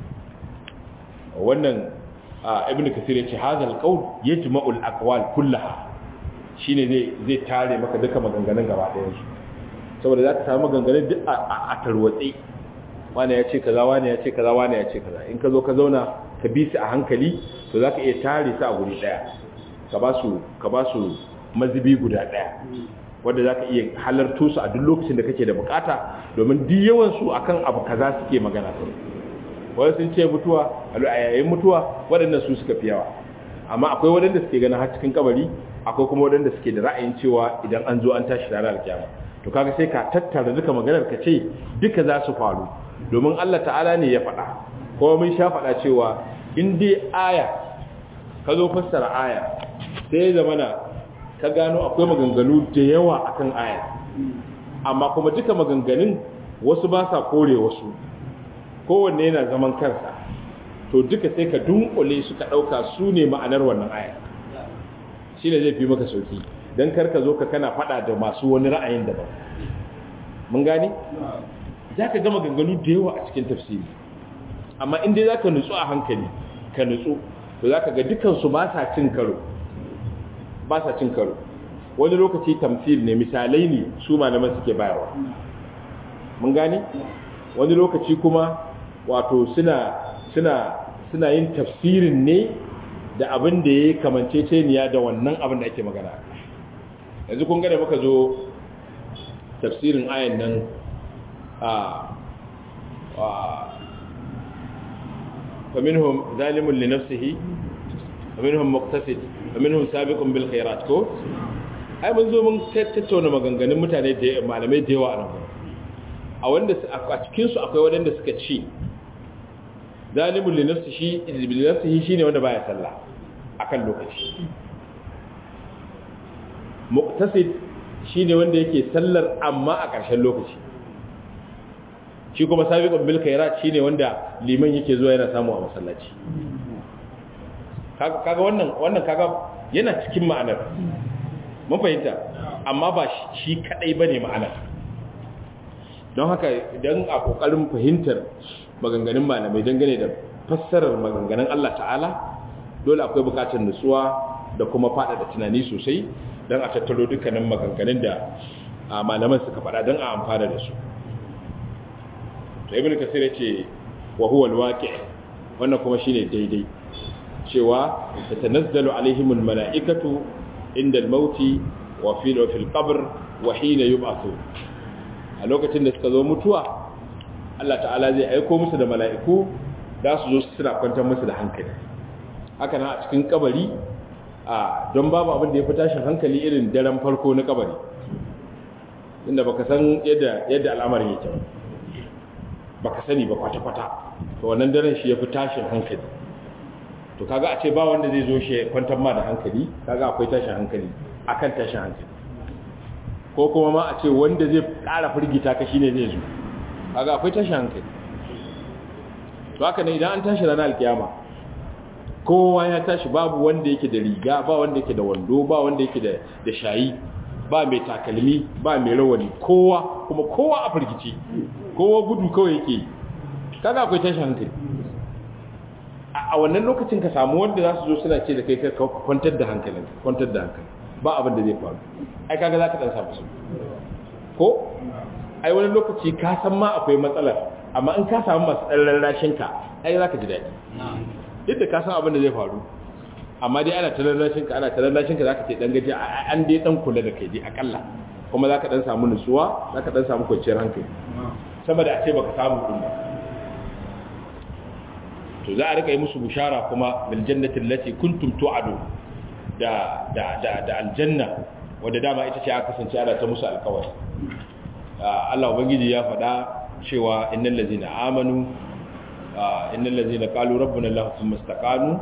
wannan ibn kasir ya ce hazal qaul yajma'ul aqwal kullaha shine zai zai tare maka duka maganganun gaba ɗayan su saboda zaka samu maganganun duk a tarwatse wani ya ce kaza wani ya ce kaza wani ya ce kaza in ka zo ka zauna ka bi su a hankali to zaka iya tare su a guri daya ka ba su ka ba su mazubi guda daya wanda zaka iya halarto su a duk lokacin da kake da bukata domin duk yawan su akan abu kaza suke magana su wani sun ce mutuwa a yayin mutuwa waɗannan su suka fi yawa amma akwai waɗanda suke ganin har cikin kabari akwai kuma waɗanda suke da ra'ayin cewa idan an zo an tashi ranar alkiyama to kaga sai ka tattara duka maganar ka ce duka za su faru domin Allah ta'ala ne ya faɗa kuma mun sha faɗa cewa in dai aya ka zo fassara aya sai zamana ka gano akwai maganganu da yawa akan aya amma kuma duka maganganun wasu ba sa kore wasu kowanne yana zaman kansa to duka sai ka dunkule su ka ɗauka su ne ma'anar wannan aya shi ne zai fi maka sauki don karka zo ka kana faɗa da masu wani ra'ayin daban mun gani za ka gama ganganu da yawa a cikin tafsiri amma inda za ka nutsu a hankali ka nutsu to za ka ga dukansu ba sa cin karo ba sa cin karo wani lokaci tamfil ne misalai ne su malaman suke bayarwa mun gani wani lokaci kuma wato suna suna suna yin tafsirin ne da abin da ya kamance ceniya da wannan abin da ake magana yanzu kun gada muka zo tafsirin ayan nan فمنهم ظالم لنفسه ومنهم مقتصد ومنهم سابق بالخيرات ko ai mun zo mun tattauna maganganun mutane da malamai da yawa a nan a wanda a cikin su akwai wanda suka ce zalimul li nafsihi li nafsihi shine wanda baya sallah akan lokaci muqtasid shine wanda yake sallar amma a ƙarshen lokaci shi kuma sabiqun bil khairat shine wanda liman yake zuwa yana samu a masallaci kaga wannan wannan kaga yana cikin ma'anar mun fahimta amma ba shi kadai bane ma'anar don haka idan a kokarin fahimtar maganganun malamai dangane da fassarar maganganun Allah ta'ala dole akwai bukatar nutsuwa da kuma faɗaɗa tunani sosai don a tattaro dukkanin maganganun da malaman suka faɗa don a amfana da su da ibn kasir yace wa huwa alwaqi wannan kuma shine daidai cewa tatanazzalu alaihimul malaikatu inda almaut wa fi fil qabr wa hina yub'athu a lokacin da suka zo mutuwa Allah ta'ala zai aiko musu da mala'iku za su zo suna kwantar musu da hankali haka na a cikin kabari a don babu abin da ya fi tashin hankali irin daren farko na kabari inda baka san yadda yadda al'amarin yake ba baka sani ba kwata-kwata to wannan daren shi ya fi tashin hankali to to kaga a ce ba wanda zai zo shi kwantar ma da hankali kaga akwai tashin hankali akan tashin hankali ko kuma ma a ce wanda zai ƙara firgita ka shine zai zo kaga akwai tashin hankali to haka ne idan an tashi ranar alkiyama kowa ya tashi babu wanda yake da riga ba wanda yake da wando ba wanda yake da da shayi ba mai takalmi ba mai rawani kowa kuma kowa a firgici kowa gudu kawai yake kaga akwai tashin hankali a wannan lokacin ka samu wanda za su zo suna ce da kai ka kwantar da hankalin kwantar da hankali ba abin da zai faru ai kaga za ka dan samu su ko ai wani lokaci ka san ma akwai matsalar amma in ka samu masu ɗan rarrashin ka ai za ka ji daɗi duk da ka san abin da zai faru amma dai ana ta rarrashin ka ana ta rarrashin ka za ka ce ɗan gaji an dai ɗan kula da kai dai akalla kuma za ka ɗan samu nutsuwa za ka ɗan samu kwanciyar hankali sama da a ce baka samu ɗin ba to za a rika yi musu bushara kuma bil jannati allati kuntum tu'adu da da da da aljanna wanda dama ita ce aka kasance ana ta musu alƙawari Allah ubangiji ya faɗa cewa innal ladzina amanu innal ladzina qalu rabbuna Allah thumma istaqamu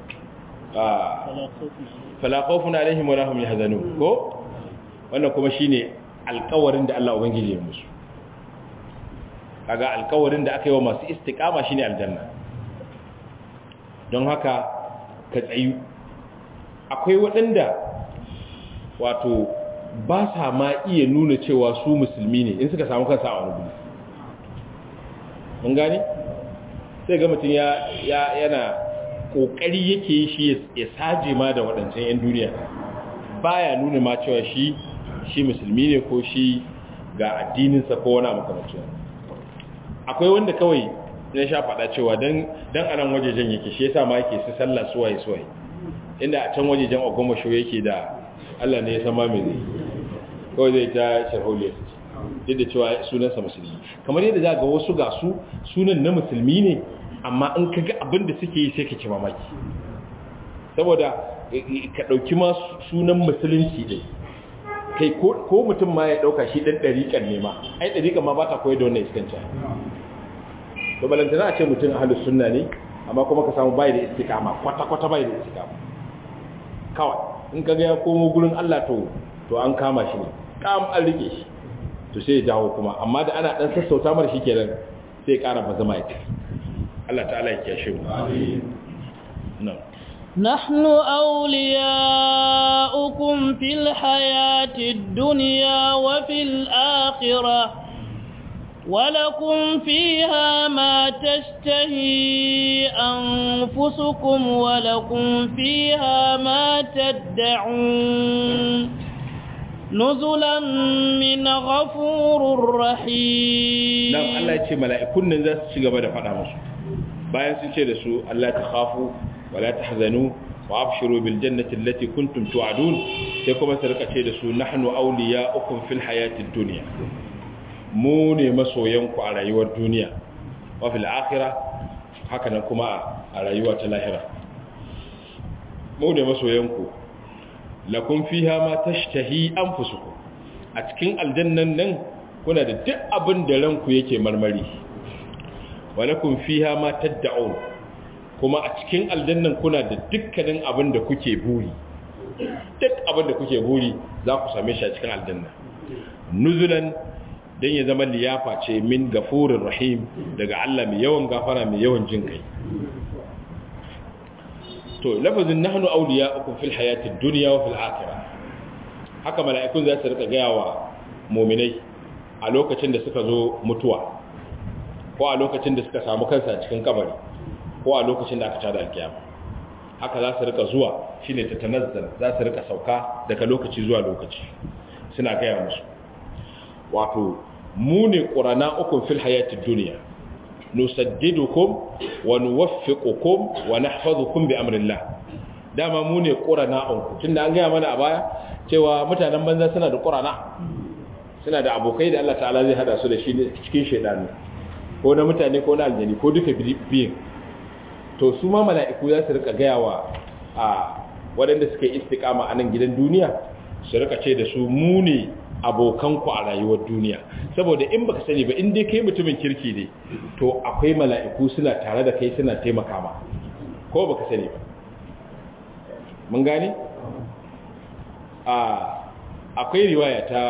fala khawfun alaihim wa lahum yahzanun ko wannan kuma shine alƙawarin da Allah ubangiji ya musu kaga alƙawarin da aka yi wa masu istiqama shine aljanna don haka ka tsayu akwai waɗanda wato ba sa ma iya nuna cewa su musulmi ne in suka samu kansa a wani guri mun gane sai ga mutum yana ƙoƙari yake yi shi ya saje ma da waɗancan 'yan duniya baya nuna ma cewa shi shi musulmi ne ko shi ga addininsa ko wani makamacin akwai wanda kawai ya sha faɗa cewa don a nan wajejen yake shi yasa ma yake su sallah suwaye suwaye inda a can wajejen ogomasho yake da allah ne ya sama mai zai kawai zai ta sharholiyar duk da cewa sunansa musulmi kamar yadda za ga wasu ga su sunan na musulmi ne amma in ka ga abin da suke yi sai ka ci mamaki saboda ka ɗauki ma sunan musulunci ɗai kai ko mutum ma ya ɗauka shi ɗan ɗariƙar ne ma ai ɗariƙar ma ba ta koyar da wannan iskanci to balantana a ce mutum ahalus sunna ne amma kuma ka samu bai da istiqama kwata kwata bai da istiqama kawai in kaga ya komo gurin Allah to to an kama shi ne kam an rike shi to sai ya dawo kuma amma da ana dan sassauta mar shi kenan sai ya ƙara bazama ya Allah ta'ala ya kiyashe mu amin نحن أولياؤكم في الحياة الدنيا وفي الآخرة ولكم فيها ما تشتهي أنفسكم ولكم فيها ما تدعون نزلا من غفور رحيم نعم الله يتي ملائكون نزاس شغبا da fada musu bayan sun ce da su Allah ta khafu wala tahzanu wa abshiru bil jannati allati kuntum tu'adun sai kuma su rika ce da su nahnu awliya'ukum fil hayatid dunya mu ne masoyanku a rayuwar duniya wafil akhira haka nan kuma a rayuwa ta lahira mu ne masoyanku lakum fiha ma tashtahi anfusukum a cikin aljannan nan kuna da duk abin da ranku yake marmari walakum fiha ma tad'un kuma a cikin aljannan kuna da dukkanin abin da kuke buri duk abin da kuke buri za ku same shi a cikin aljanna nuzulan don ya zama liyafa ce min gafurin rahim daga Allah mai yawan gafara mai yawan jin kai to lafazin nahnu awliya'ukum fil hayatid dunya wa fil akhirah haka mala'ikun za su rika gaya wa mu'minai a lokacin da suka zo mutuwa ko a lokacin da suka samu kansa cikin kabari ko a lokacin da aka tada alkiyama haka za su rika zuwa shine ta tanazzal za su rika sauka daga lokaci zuwa lokaci suna gaya musu wato mu ne ƙurana ukun fil hayatid duniya nusaddidukum wa nuwaffiqukum wa nahfazukum bi amrillah dama mu ne ƙurana unku tunda an gaya mana a baya cewa mutanen banza suna da ƙurana suna da abokai da Allah ta'ala zai hada su da shi cikin shedanu ko na mutane ko na aljani ko duka biyin to su ma mala'iku za su rika gaya wa a waɗanda suka yi istiqama a nan gidan duniya su rika ce da su mu ne abokanku a rayuwar duniya saboda in baka sani ba in dai kai mutumin kirki ne to akwai mala'iku suna tare da kai suna taimaka ma ko baka sani ba mun gane a akwai riwaya ta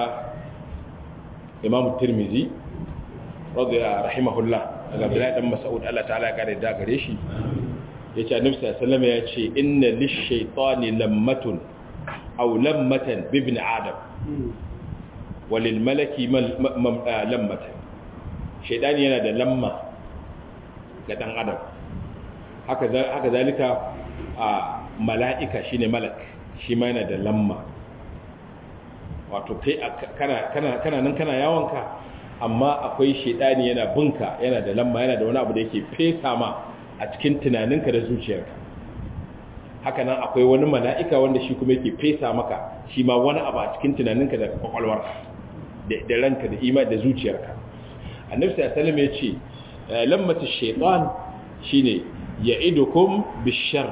Imam Tirmidhi radiyallahu rahimahullah daga Abdullahi dan Mas'ud Allah ta'ala ya kare da gare shi yace Annabi sallallahu alaihi wasallam yace inna lish-shaytani lammatun aw lammatan bi ibn adam walil malaki lammatan shaytani yana da lamma ga dan adam haka haka zalika a mala'ika shine malak shi ma yana da lamma wato kai kana kana kana nan kana yawonka amma akwai shedani yana binka yana da lamma yana da wani abu da yake fesa ma a cikin tunaninka da zuciyarka haka nan akwai wani mala'ika wanda shi kuma yake fesa maka shi ma wani abu a cikin tunaninka da kwakwalwarka da ranka da ima da zuciyarka annabi sallallahu alaihi wasallam ya ce lammatu shaytan shine ya'idukum bishar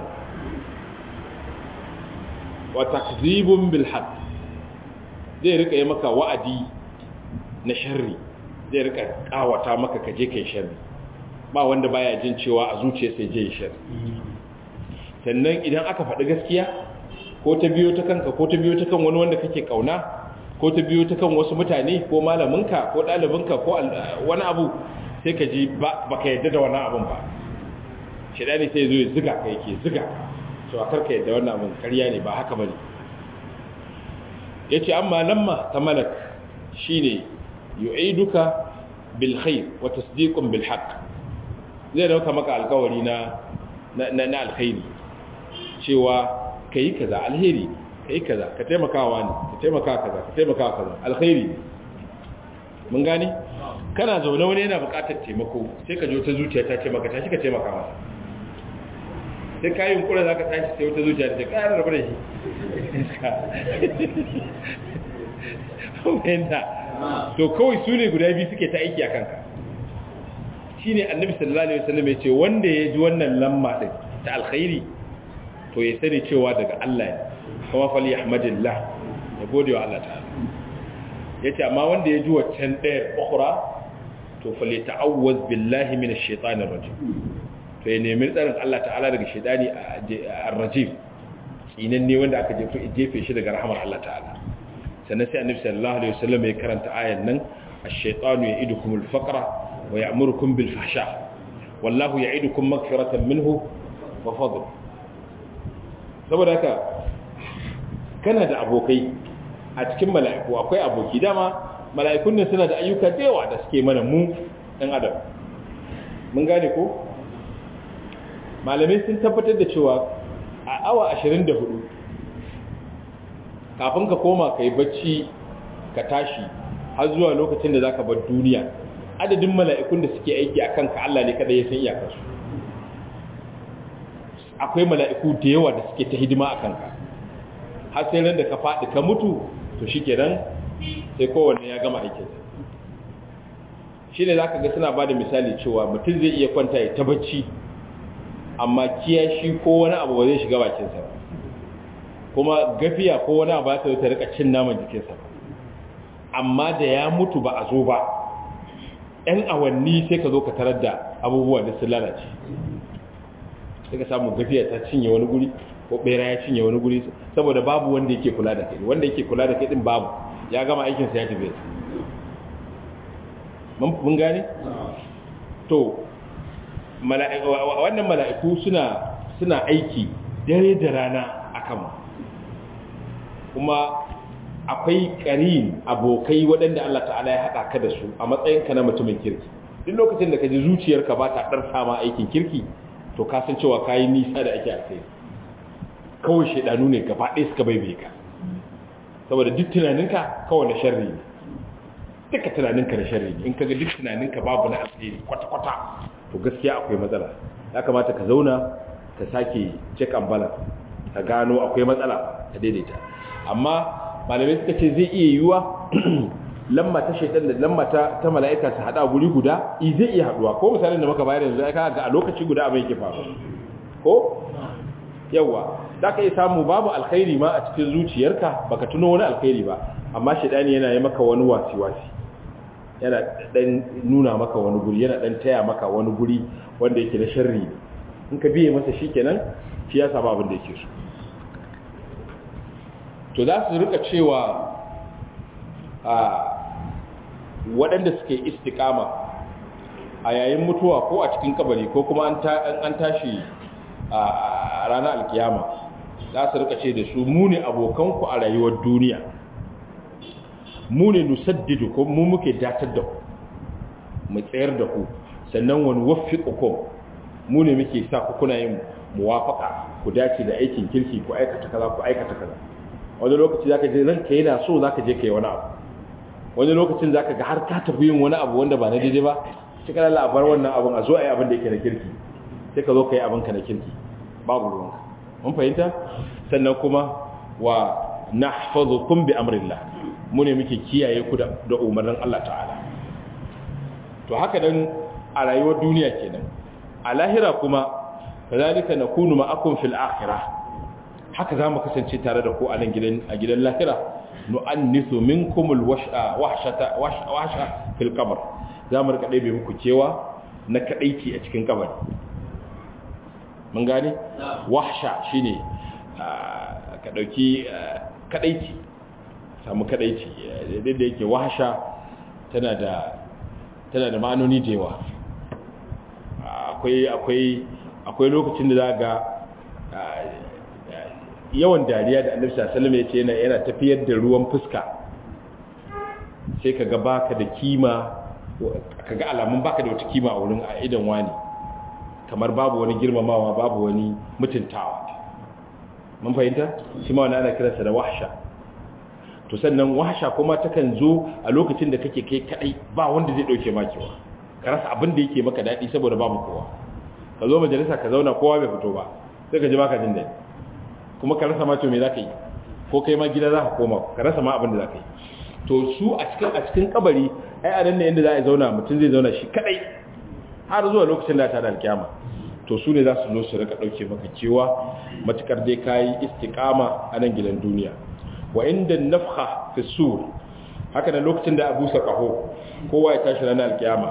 wa takdhibun bil haqq zai rika yi maka wa'adi na sharri zai rika kawata maka kaje kai sharri ba wanda baya jin cewa a zuciya sai je sharri sannan idan aka faɗi gaskiya ko ta biyo ta kanka ko ta biyo ta kan wani wanda kake kauna ko ta biyo ta kan wasu mutane ko malaminka ko ɗalibinka ko wani abu sai ka ji ba ka yadda da wannan abun ba shaidani sai zo ya ziga ka yake ziga to a karka yadda wannan abun karya ne ba haka bane yace amma lamma ta malak shine yu'iduka bil khair wa tasdiqun bil haqq zai dauka maka alkawari na na na alkhairi cewa kai kaza alheri kai kaza ka taimakawa ne ka taimaka kaza ka taimaka kaza alkhairi mun gane kana zaune wani yana buƙatar taimako sai ka jo ta zuciya ta ce maka tashi ka taimaka masa sai ka yi kura za ka tashi sai wata zuciya ta ce ƙayar rabu da shi fahimta to kawai su ne guda biyu suke ta aiki a kanka shi ne annabi sallallahu alaihi wasallam ya ce wanda ya ji wannan lamma ɗin ta alkhairi to ya sani cewa daga Allah ne kuma fali ahmadillah ya gode wa Allah ta'ala ya ce amma wanda ya ji waccan ɗayar ukura to fali ta'awwaz billahi minash shaitanir rajim to ya nemi tsarin Allah ta'ala daga shaitani a rajim tsinan ne wanda aka jefe shi daga rahamar Allah ta'ala sannan sai annabi sallallahu alaihi wasallam ya karanta ayan nan ash-shaytanu ya'idukum al-faqra wa ya'murukum bil fahsha wallahu ya'idukum maghfiratan minhu wa fadl saboda haka kana da abokai a cikin mala'iku akwai aboki dama mala'ikun ne suna da ayyuka da yawa da suke mana mu ɗan adam mun gane ko malamai sun tabbatar da cewa a awa 24 kafin ka koma ka yi bacci ka tashi har zuwa lokacin da za ka bar duniya adadin mala'ikun da suke aiki a kanka Allah ne kada ya san iyakarsu akwai mala'iku da yawa da suke ta hidima a kanka har sai ran da ka faɗi ka mutu to shi kenan sai kowanne ya gama aikinsa shi ne za ka ga suna ba da misali cewa mutum zai iya kwanta ya ta bacci amma kiyashi ko wani abu ba zai shiga bakinsa ba kuma gafiya ko wani abu ta ta rika cin naman jikinsa ba amma da ya mutu ba a zo ba ɗan awanni sai ka zo ka tarar da abubuwa da sun lalace sai ka samu gafiya ta cinye wani guri ko bera ya cinye wani guri saboda babu wanda yake kula da kai wanda yake kula da kai din babu ya gama aikinsa ya tafi mun gane to wannan mala'iku suna suna aiki dare da rana akan kuma akwai ƙarin abokai waɗanda Allah ta'ala ya haɗa ka da su a matsayinka na mutumin kirki duk lokacin da ka ji zuciyarka ba ta ɗar sama aikin kirki to ka san cewa ka yi nisa da ake alkhairi kawai shaidanu ne gaba ɗaya suka bai ka saboda duk tunaninka kawai na sharri ne duka tunaninka na sharri ne in kaga duk tunaninka babu na alkhairi kwata-kwata to gaskiya akwai matsala ya kamata ka zauna ka sake check and balance ka gano akwai matsala ka daidaita amma malamai suka ce zai iya yiwuwa lamma ta shaitan da lamma ta ta mala'ika su hada guri guda i zai iya haduwa ko misalin da muka bayar yanzu ai kaga a lokaci guda abin yake faru ko yawa da ka yi samu babu alkhairi ma a cikin zuciyarka baka tuno wani alkhairi ba amma shaitani yana yi maka wani wasi-wasi yana dan nuna maka wani guri yana dan taya maka wani guri wanda yake da sharri in ka biye masa shikenan shi ya samu abin da yake so to za su rika cewa a waɗanda suke istikama a yayin mutuwa ko a cikin kabari ko kuma an tashi a ranar alkiyama za su rika ce da su mu ne abokanku a rayuwar duniya mu ne nusaddidu ko mu muke datar da ku mu tsayar da ku sannan wani wafi ƙukum mu ne muke sa ku kuna yin muwafaka ku dace da aikin kirki ku aikata kaza ku aikata kaza wani lokaci zaka je ranka yana so zaka je kai wani abu wani lokacin zaka ga har ka tafi yin wani abu wanda ba na daidai ba sai ka lalla bar wannan abun a zo a yi abin da yake na kirki sai ka zo ka yi abin ka na kirki babu ruwanka mun fahimta sannan kuma wa nahfazukum bi amrillah mu ne muke kiyaye ku da umarnin Allah ta'ala to haka dan a rayuwar duniya kenan a lahira kuma kazalika nakunu ma'akum fil akhirah haka zamu kasance tare da ku a nan gidan a gidan lahira nu'annisu minkum al wahshata wahsha fil qabr zamu rika dai muku cewa na kadaici a cikin kabari mun gane wahsha shine ka dauki kadaici samu kadaici da yake wahsha tana da tana da ma'anoni da yawa akwai akwai akwai lokacin da za ga yawan dariya da annabi sallallahu alaihi wasallam yace yana yana tafiyar da ruwan fuska sai kaga baka da kima kaga alamun baka da wata kima a wurin a idan wani kamar babu wani girmamawa babu wani mutuntawa mun fahimta shi ma wannan ana kiransa da wahsha to sannan wahsha kuma takan zo a lokacin da kake kai kadai ba wanda zai dauke makewa ka rasa abin da yake maka dadi saboda babu kowa ka zo majalisa ka zauna kowa bai fito ba sai ka ji baka jin dadi kuma ka rasa ma to me zaka yi ko kai ma gida zaka koma ka rasa ma abin da zaka yi to su a cikin a cikin kabari ai a nan ne inda za a zauna mutum zai zauna shi kadai har zuwa lokacin da ta da alkiyama to su ne za su zo su rika dauke maka cewa matukar dai kayi istiqama a nan gidan duniya wa inda nafha fi sur haka da lokacin da abu sa kaho kowa ya tashi ranar alkiyama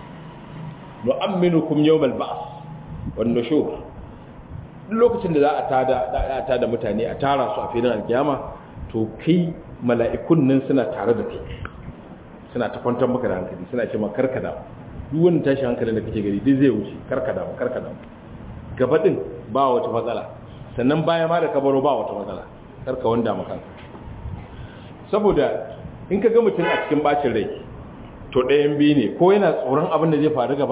nu'amminukum yawmal ba's wan nushur lokacin da za a tada a tada mutane a tara su a filin alkiyama to kai mala'ikun nan suna tare da kai suna ta kwantar maka da hankali suna ce maka karkada duk wani tashi hankalin da kake gari duk zai wuce karkada karkada gaba din ba wata matsala sannan baya ma da kabaro ba wata matsala karka wanda maka saboda in ka ga mutum a cikin bacin rai to ɗayan biyu ne ko yana tsoron abin da zai faru gaba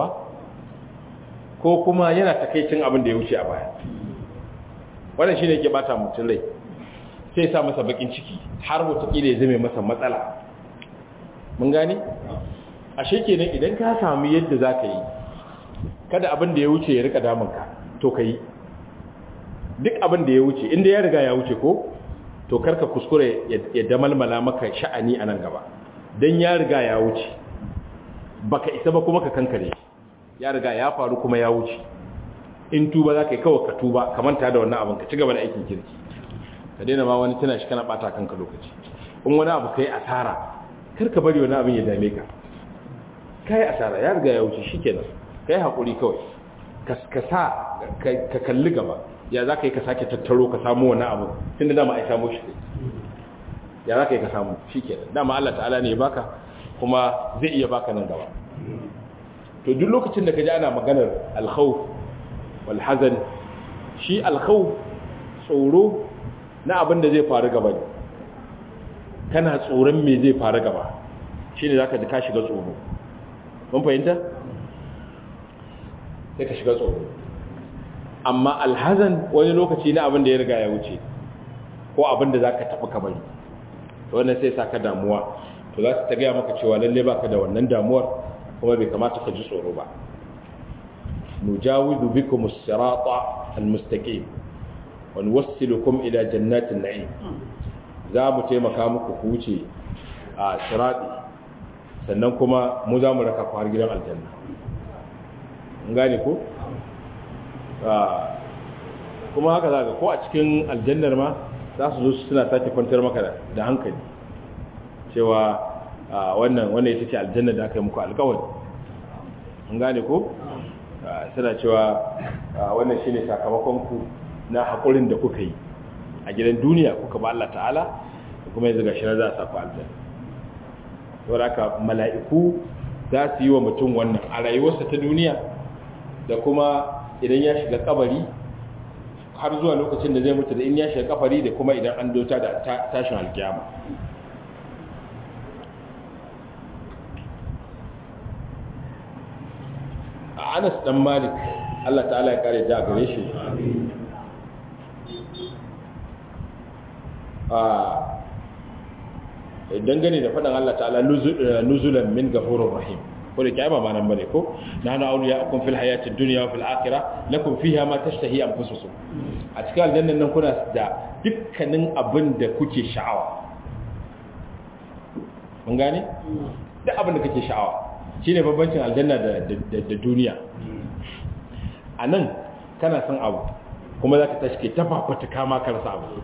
ko kuma yana takaicin abin da ya wuce a baya wannan shi ne ke bata mutum rai sai sa masa bakin ciki har watakila ya zame masa matsala mun gane ashe kenan idan ka sami yadda za ka yi kada abin da ya wuce ya rika damunka to ka yi duk abin da ya wuce inda ya riga ya wuce ko to karka kuskure ya damalmala maka sha'ani a nan gaba don ya riga ya wuce baka isa ba kuma ka kankare ya riga ya faru kuma ya wuce in tuba za ka yi kawai ka tuba ka manta da wannan abin ka ci gaba da aikin kirki ka daina ma wani tana shi kana bata kanka lokaci in wani abu ka yi asara kar ka bari wani abin ya dame ka ka yi asara ya riga ya wuce shi kenan ka yi haƙuri kawai ka sa ka kalli gaba ya za ka yi ka sake tattaro ka samu wani abu tun da dama ai samu shi ya za ka yi ka samu shi ke dama Allah ta'ala ne ya baka kuma zai iya baka nan gaba to duk lokacin da ka ji ana maganar alkhawf wal hazan shi alkhawf tsoro na abin da zai faru gaba ne kana tsoron me zai faru gaba shine zaka ji ka shiga tsoro mun fahimta sai ka shiga tsoro amma alhazan wani lokaci na abin da ya riga ya wuce ko abin da za ka taɓa ka bari to wannan sai sa ka damuwa to za su ta gaya maka cewa lalle ba ka da wannan damuwar kuma bai kamata ka ji tsoro ba nujawidu bikum as-sirata al-mustaqim wa nuwassilukum ila jannatin na'im za mu taimaka muku ku wuce a sirati sannan kuma mu za mu raka ku har gidan aljanna gane ko kuma haka za ka ko a cikin aljannar ma za su zo suna sake kwantar maka da hankali cewa wannan wannan ita ce aljannar da aka yi muku alkawari an gane ko suna cewa wannan shine sakamakonku na haƙurin da kuka yi a gidan duniya kuka ba Allah ta'ala kuma yanzu gashi na za a sa ku aljanna saboda haka mala'iku za su yi wa mutum wannan a rayuwarsa ta duniya da kuma idan ya shiga kabari har zuwa lokacin da zai mutu da in ya shiga kabari da kuma idan an dota da tashin alkiyama a anas dan malik Allah ta'ala ya kare ja gare shi a dangane da faɗin Allah ta'ala nuzulan min gafurur rahim ko da kiyama ma nan bane ko nahnu awliya'ukum fil hayatid dunya wa fil akhirah lakum fiha ma tashtahi anfusukum a cikin aljannan nan kuna da dukkanin abin da kuke sha'awa mun gane duk abin da kake sha'awa shine bambancin aljanna da da duniya a nan kana son abu kuma za ka tashi ke tafafata kama ka rasa abu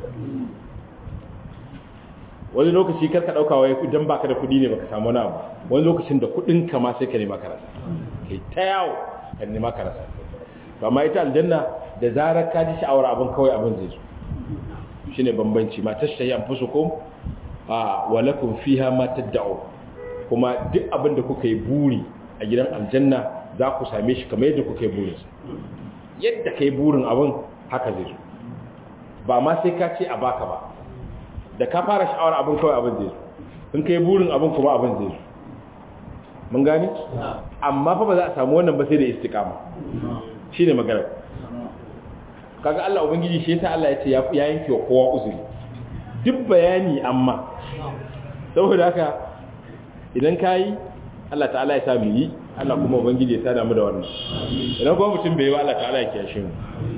wani lokaci karka ɗauka wai idan baka da kuɗi ne baka samu wani abu wani lokacin da kuɗin ka ma sai ka nema ka rasa kai ta yawo ka nema ka rasa to amma ita aljanna da zarar ka ji sha'awar abin kawai abin zai zo shine bambanci ma tashtahi anfusukum a wa lakum fiha ma tad'u kuma duk abin da kuka yi buri a gidan aljanna za ku same shi kamar yadda kuka yi burin yadda ka yi burin abin haka zai zo ba ma sai ka ce a baka ba da ka fara sha'awar abin kawai abin zai zo in ka yi burin abin kuma abin zai zo mun gani amma fa ba za a samu wannan ba sai da istiqama shine magana kaga Allah ubangiji shi yasa Allah ya ce ya yanke wa kowa uzuri duk bayani amma saboda haka idan kayi Allah ta'ala ya sa mu yi Allah kuma ubangiji ya sada mu da wannan idan kuma mutum bai yi wa Allah ta'ala ya kiyashe mu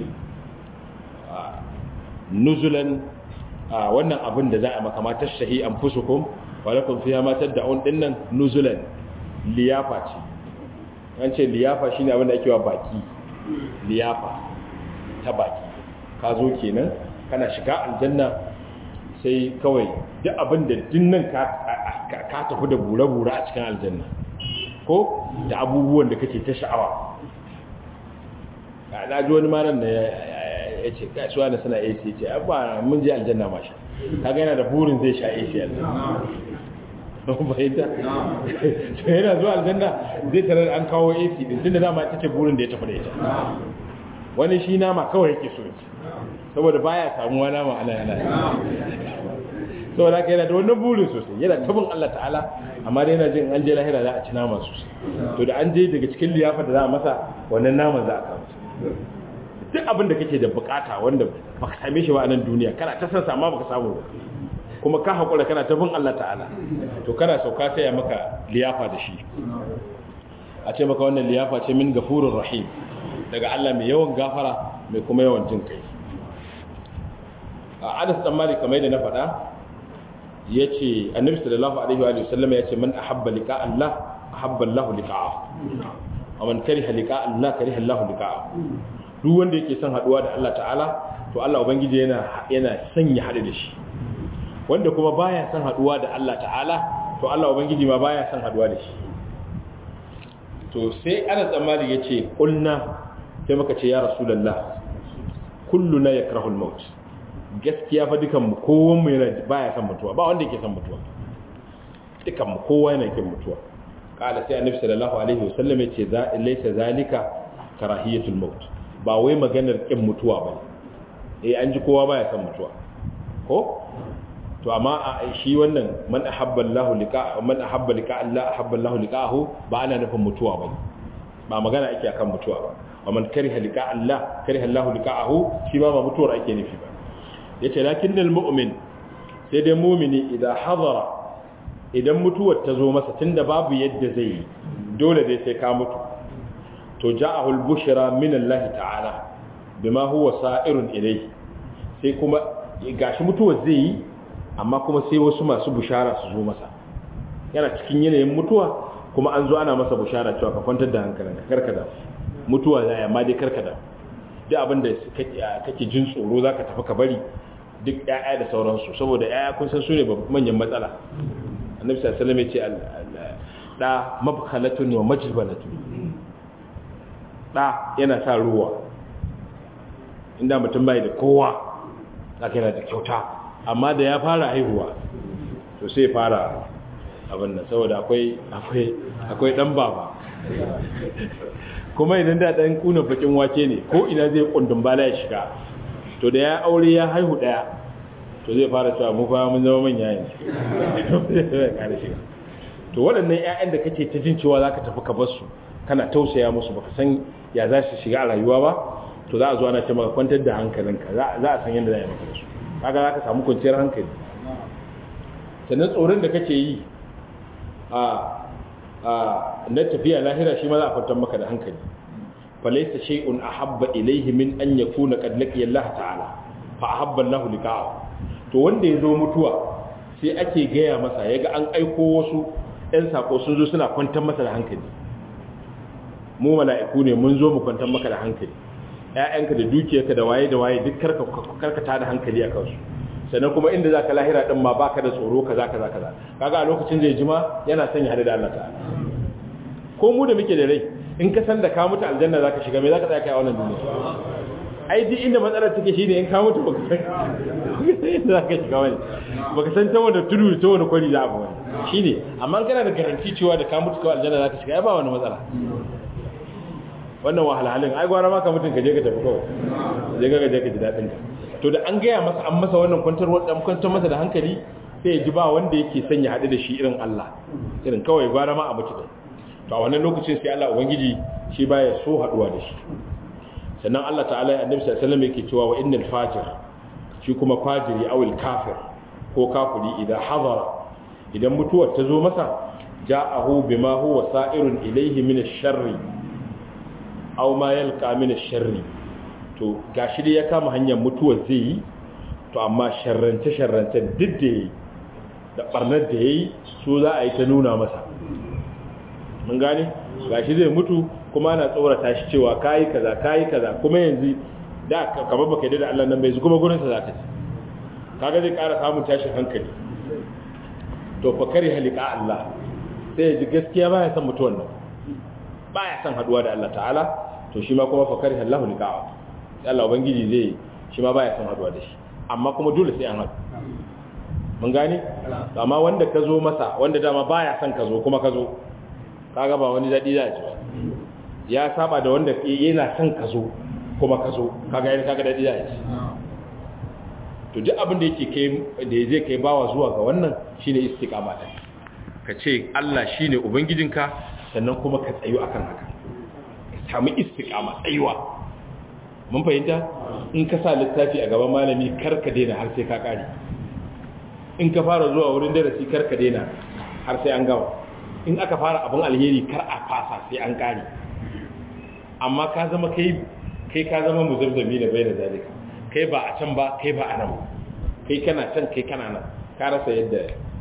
nuzulan wannan abin da za a maka matar shahi an fusukum wa lakum fiha ma tad'un dinnan nuzulan liyafa ce an ce liyafa shine abin da ake wa baki liyafa ta baki ka zo kenan kana shiga aljanna sai kawai duk abin da dinnan ka ka tafi da bura-bura a cikin aljanna ko da abubuwan da kake ta sha'awa na ji wani malam da ya ce kasuwa na suna AC ce abba mun je aljanna ma sha kaga yana da burin zai sha AC aljanna bayyanta to yana zuwa aljanna zai tarar an kawo AC din tunda dama ita ce burin da ya tafi da ita wani shi nama kawai yake so saboda baya samuwa nama ana yana saboda haka yana da wannan burin sosai yana tabin Allah ta'ala amma dai yana jin an je lahira za a ci nama sosai to da an je daga cikin liyafa da za a masa wannan naman za a samu duk abin da kake da bukata wanda baka same shi ba a nan duniya kana ta san amma baka samu ba kuma ka hakura kana tabin Allah ta'ala to kana sauka sai ya maka liyafa da shi a ce maka wannan liyafa ce min gafurur rahim daga Allah mai yawan gafara mai kuma yawan jin kai a Anas dan Malik kamar yadda na faɗa yace Annabi sallallahu alaihi wa sallam yace man ahabba liqa Allah ahabba Allah liqa'ahu wa man kariha liqa Allah kariha Allah liqa'ahu duk wanda yake son haduwa da Allah ta'ala to Allah ubangiji yana yana son ya hadu da shi wanda kuma baya son haduwa da Allah ta'ala to Allah ubangiji ma baya son haduwa da shi to sai Anas dan Malik yace kulna sai muka ce ya rasulullah kulluna yakrahu al-maut gaskiya fa dukan mu kowan mu yana baya son mutuwa ba wanda yake son mutuwa dukan mu kowa yana kin mutuwa kala sai annabi sallallahu alaihi wasallam yace za laysa zalika karahiyatul maut ba wai maganar kin mutuwa ba eh an ji kowa baya son mutuwa ko to amma shi wannan man ahabba Allah liqa man ahabba liqa Allah ahabba Allah liqahu ba ana nufin mutuwa ba ba magana ake akan mutuwa ba wa man kariha liqa Allah kariha Allah liqahu shi ba ba mutuwar ake nufi ba yace lakinnal mu'min sai dai mu'mini idan hadara idan mutuwar ta zo masa tunda babu yadda zai yi dole dai sai ka mutu to ja'ahu al-bushra min Allah ta'ala bima huwa sa'irun ilayhi sai kuma gashi mutuwar zai yi amma kuma sai wasu masu bushara su zo masa yana cikin yanayin mutuwa kuma an zo ana masa bushara cewa ka kwantar da hankalinka karkada mutuwa zai amma dai karkada duk abin da kake jin tsoro zaka tafi ka bari duk ƴaƴa da sauransu saboda ƴaƴa kun san su ne manyan matsala annabi sallallahu alaihi wasallam ya ce da mabkhalatun wa majbalatun da yana sa ruwa inda mutum bai da kowa zaka yana da kyauta amma da ya fara haihuwa to sai fara abin nan saboda akwai akwai akwai dan baba kuma idan da dan kuna bakin wake ne ko ina zai kundin bala ya shiga to da ya aure ya haihu daya to zai fara cewa mu fa mun zama manya yanzu to waɗannan ƴaƴan da kake ta jin cewa zaka tafi ka bar su kana tausaya musu baka san ya za su shiga a rayuwa ba to za a zo ana ce maka kwantar da hankalinka za a san yadda za a yi maka su kaga za ka samu kwanciyar hankali sannan tsoron da kake yi a na tafiya lahira shi ma za a kwantar maka da hankali falaisa shay'un ahabba ilayhi min an yakuna qad laqiya Allah ta'ala fa ahabba Allah liqa'ahu to wanda ya zo mutuwa sai ake gaya masa yaga an aiko wasu ɗan sako sun zo suna kwantar masa da hankali mu mala'iku ne mun zo mu kwantar maka da hankali ƴaƴanka da dukiyarka da waye da waye duk karka karkata da hankali a kansu sannan kuma inda zaka lahira din ma baka da tsoro kaza kaza kaza kaga a lokacin zai jima yana son ya hada da Allah ta'ala ko mu da muke da rai in ka san da ka mutu aljanna zaka shiga me zaka tsaya kai a wannan duniya ai duk inda matsalar take shine in ka mutu baka san inda zaka shiga wani baka san ta wanda tudu ta wanda kwari za a ba wani shine amma kana da garanti cewa da ka mutu kawai aljanna zaka shiga ai ba wani matsala wannan wahalhalin ai gwara maka mutum ka je ka tafi kawai je ka je ka ji dadin ka to da an gaya masa an masa wannan kwantar dan kwantar masa da hankali sai ya ji ba wanda yake son ya hadu da shi irin Allah irin kawai gwara ma a mutu din to a wannan lokacin sai Allah ubangiji shi baya so haduwa da shi sannan Allah ta'ala ya annabi sallallahu alaihi wasallam yake cewa wa innal fajir shi kuma fajiri awil kafir ko kafiri idan hadara idan mutuwar ta zo masa ja'ahu bima huwa sa'irun ilayhi min ash-sharri aw ma yalqa min ash-sharri to gashi dai ya kama hanyar mutuwar zai yi to amma sharrance sharrance duk da yi da barnar da yayi su za a yi ta nuna masa mun gane gashi zai mutu kuma ana tsorata shi cewa kayi kaza kayi kaza kuma yanzu da kamar baka yi da Allah nan bai zu kuma gurin sa zaka ci kaga zai ƙara samun tashin hankali to fa kari halika Allah sai ji gaskiya baya son mutuwan nan baya son haduwa da Allah ta'ala to shi ma kuma fa kari Allahu liqa'a sai Allah ubangiji zai shi ma baya son haduwa da shi amma kuma dole sai an haɗu mun gane amma wanda ka zo masa wanda dama baya son ka zo kuma ka zo kaga ba wani daɗi za a ci ba ya saba da wanda yana son ka zo kuma ka zo kaga yana kaga daɗi za a ci to duk abin da yake kai da zai kai bawa zuwa ga wannan shine istiqama din ka ce Allah shine ubangijinka sannan kuma ka tsayu akan haka samu istiqama tsayuwa mun fahimta in ka sa littafi a gaban malami kar ka daina har sai ka kare in ka fara zuwa wurin darasi kar ka daina har sai an gama in aka fara abin alheri kar a fasa sai an kare amma ka zama kai kai ka zama muzabzami da bai da zalika kai ba a can ba kai ba a nan kai kana can kai kana nan ka rasa yadda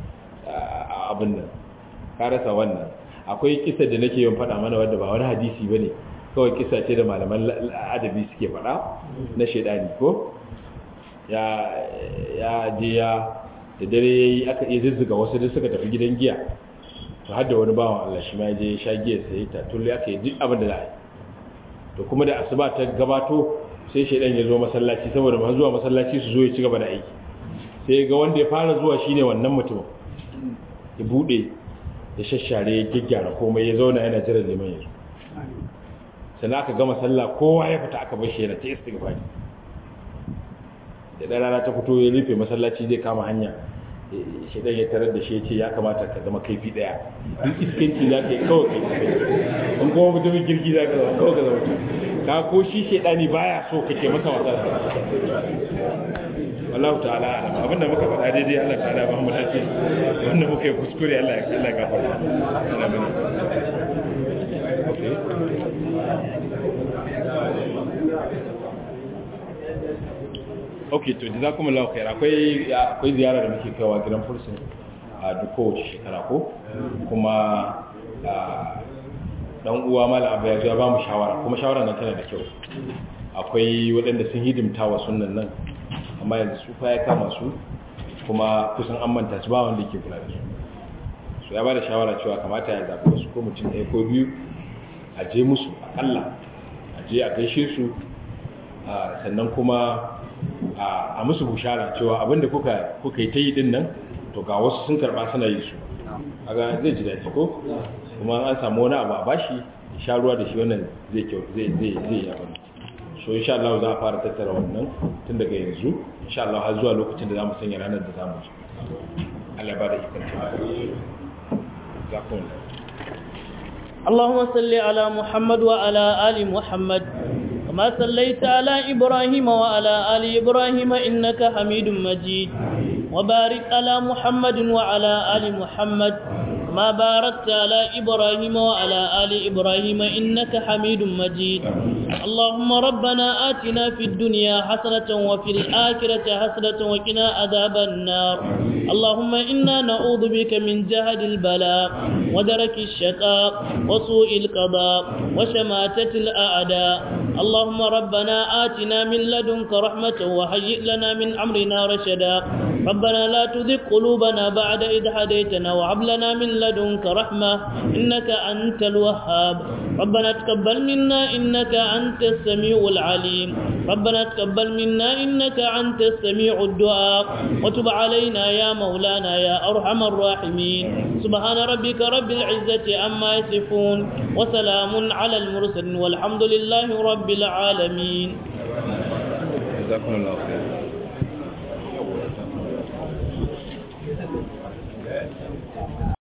abin nan ka rasa wannan akwai kisa da nake yin faɗa mana wadda ba wani hadisi ba ne kawai kisa ce da malaman adabi suke faɗa na shaidani ko ya je ya da dare ya yi aka iya zuzzuga wasu da suka tafi gidan giya to har da wani bawan Allah shi ma je ya sha giya sai ta tulli aka yi duk abin da za a yi to kuma da asuba ta gabato sai shaidan ya zo masallaci saboda ma zuwa masallaci su zo ya ci gaba da aiki sai ga wanda ya fara zuwa shine wannan mutum ya bude ya shashare ya gyaggyara komai ya zauna yana jiran liman yanzu sannan aka gama sallah kowa ya fita aka bar shi yana ta istighfari da rana ta fito ya rufe masallaci zai kama hanya shaidan ya tarar da shi ya ce ya kamata ka zama kaifi daya duk iskanci za ka yi kawai kai kai in kuma mutumin girgi za ka zama kawai ka zama ka ko shi shaidani baya so kake masa wasa wallahu ta'ala alam abinda muka faɗa daidai Allah ta'ala ba mu dace wanda muka yi kuskure Allah ya Allah ya gafarta Allah mana okay ok to jazakumullahu khair akwai akwai ziyara da muke kaiwa gidan fursun a duk kowace shekara ko kuma dan uwa malam abu ya zo ya ba mu shawara kuma shawara nan tana da kyau akwai waɗanda sun hidimta wa sunnan nan amma yanzu su fa ya kama su kuma kusan an manta su ba wanda yake kula da su su ya ba da shawara cewa kamata ya zaɓi wasu ko mutum ɗaya ko biyu a je musu akalla a je a gaishe su sannan kuma a musu bushara cewa abinda kuka kuka yi ta yi din nan to ga wasu sun karba suna yi su aga zai ji daɗi ko kuma an samu wani abu a bashi sha ruwa da shi wannan zai kyau zai zai zai yi abin so insha Allah za a fara tattara wannan tun daga yanzu insha Allah har zuwa lokacin da zamu sanya ranar da zamu zo Allah ba da ikon zakon اللهم صل على محمد وعلى آل محمد كما صليت على إبراهيم وعلى آل إبراهيم إنك حميد مجيد وبارك على محمد وعلى آل محمد ما باركت على إبراهيم وعلى آل إبراهيم إنك حميد مجيد اللهم ربنا آتنا في الدنيا حسنة وفي الآخرة حسنة وقنا عذاب النار اللهم إنا نعوذ بك من جهد البلاء ودرك الشقاء وسوء القضاء وشماتة الأعداء اللهم ربنا آتنا من لدنك رحمة وهيئ لنا من أمرنا رشدا ربنا لا تذق قلوبنا بعد إذ هديتنا وهب لنا من لدنك رحمة إنك أنت الوهاب ربنا تقبل منا إنك أنت السميع العليم ربنا تقبل منا إنك أنت السميع الدعاء وتب علينا يا مولانا يا أرحم الراحمين سبحان ربك رب العزة عما يصفون وسلام على المرسلين والحمد لله رب العالمين جزاكم الله خير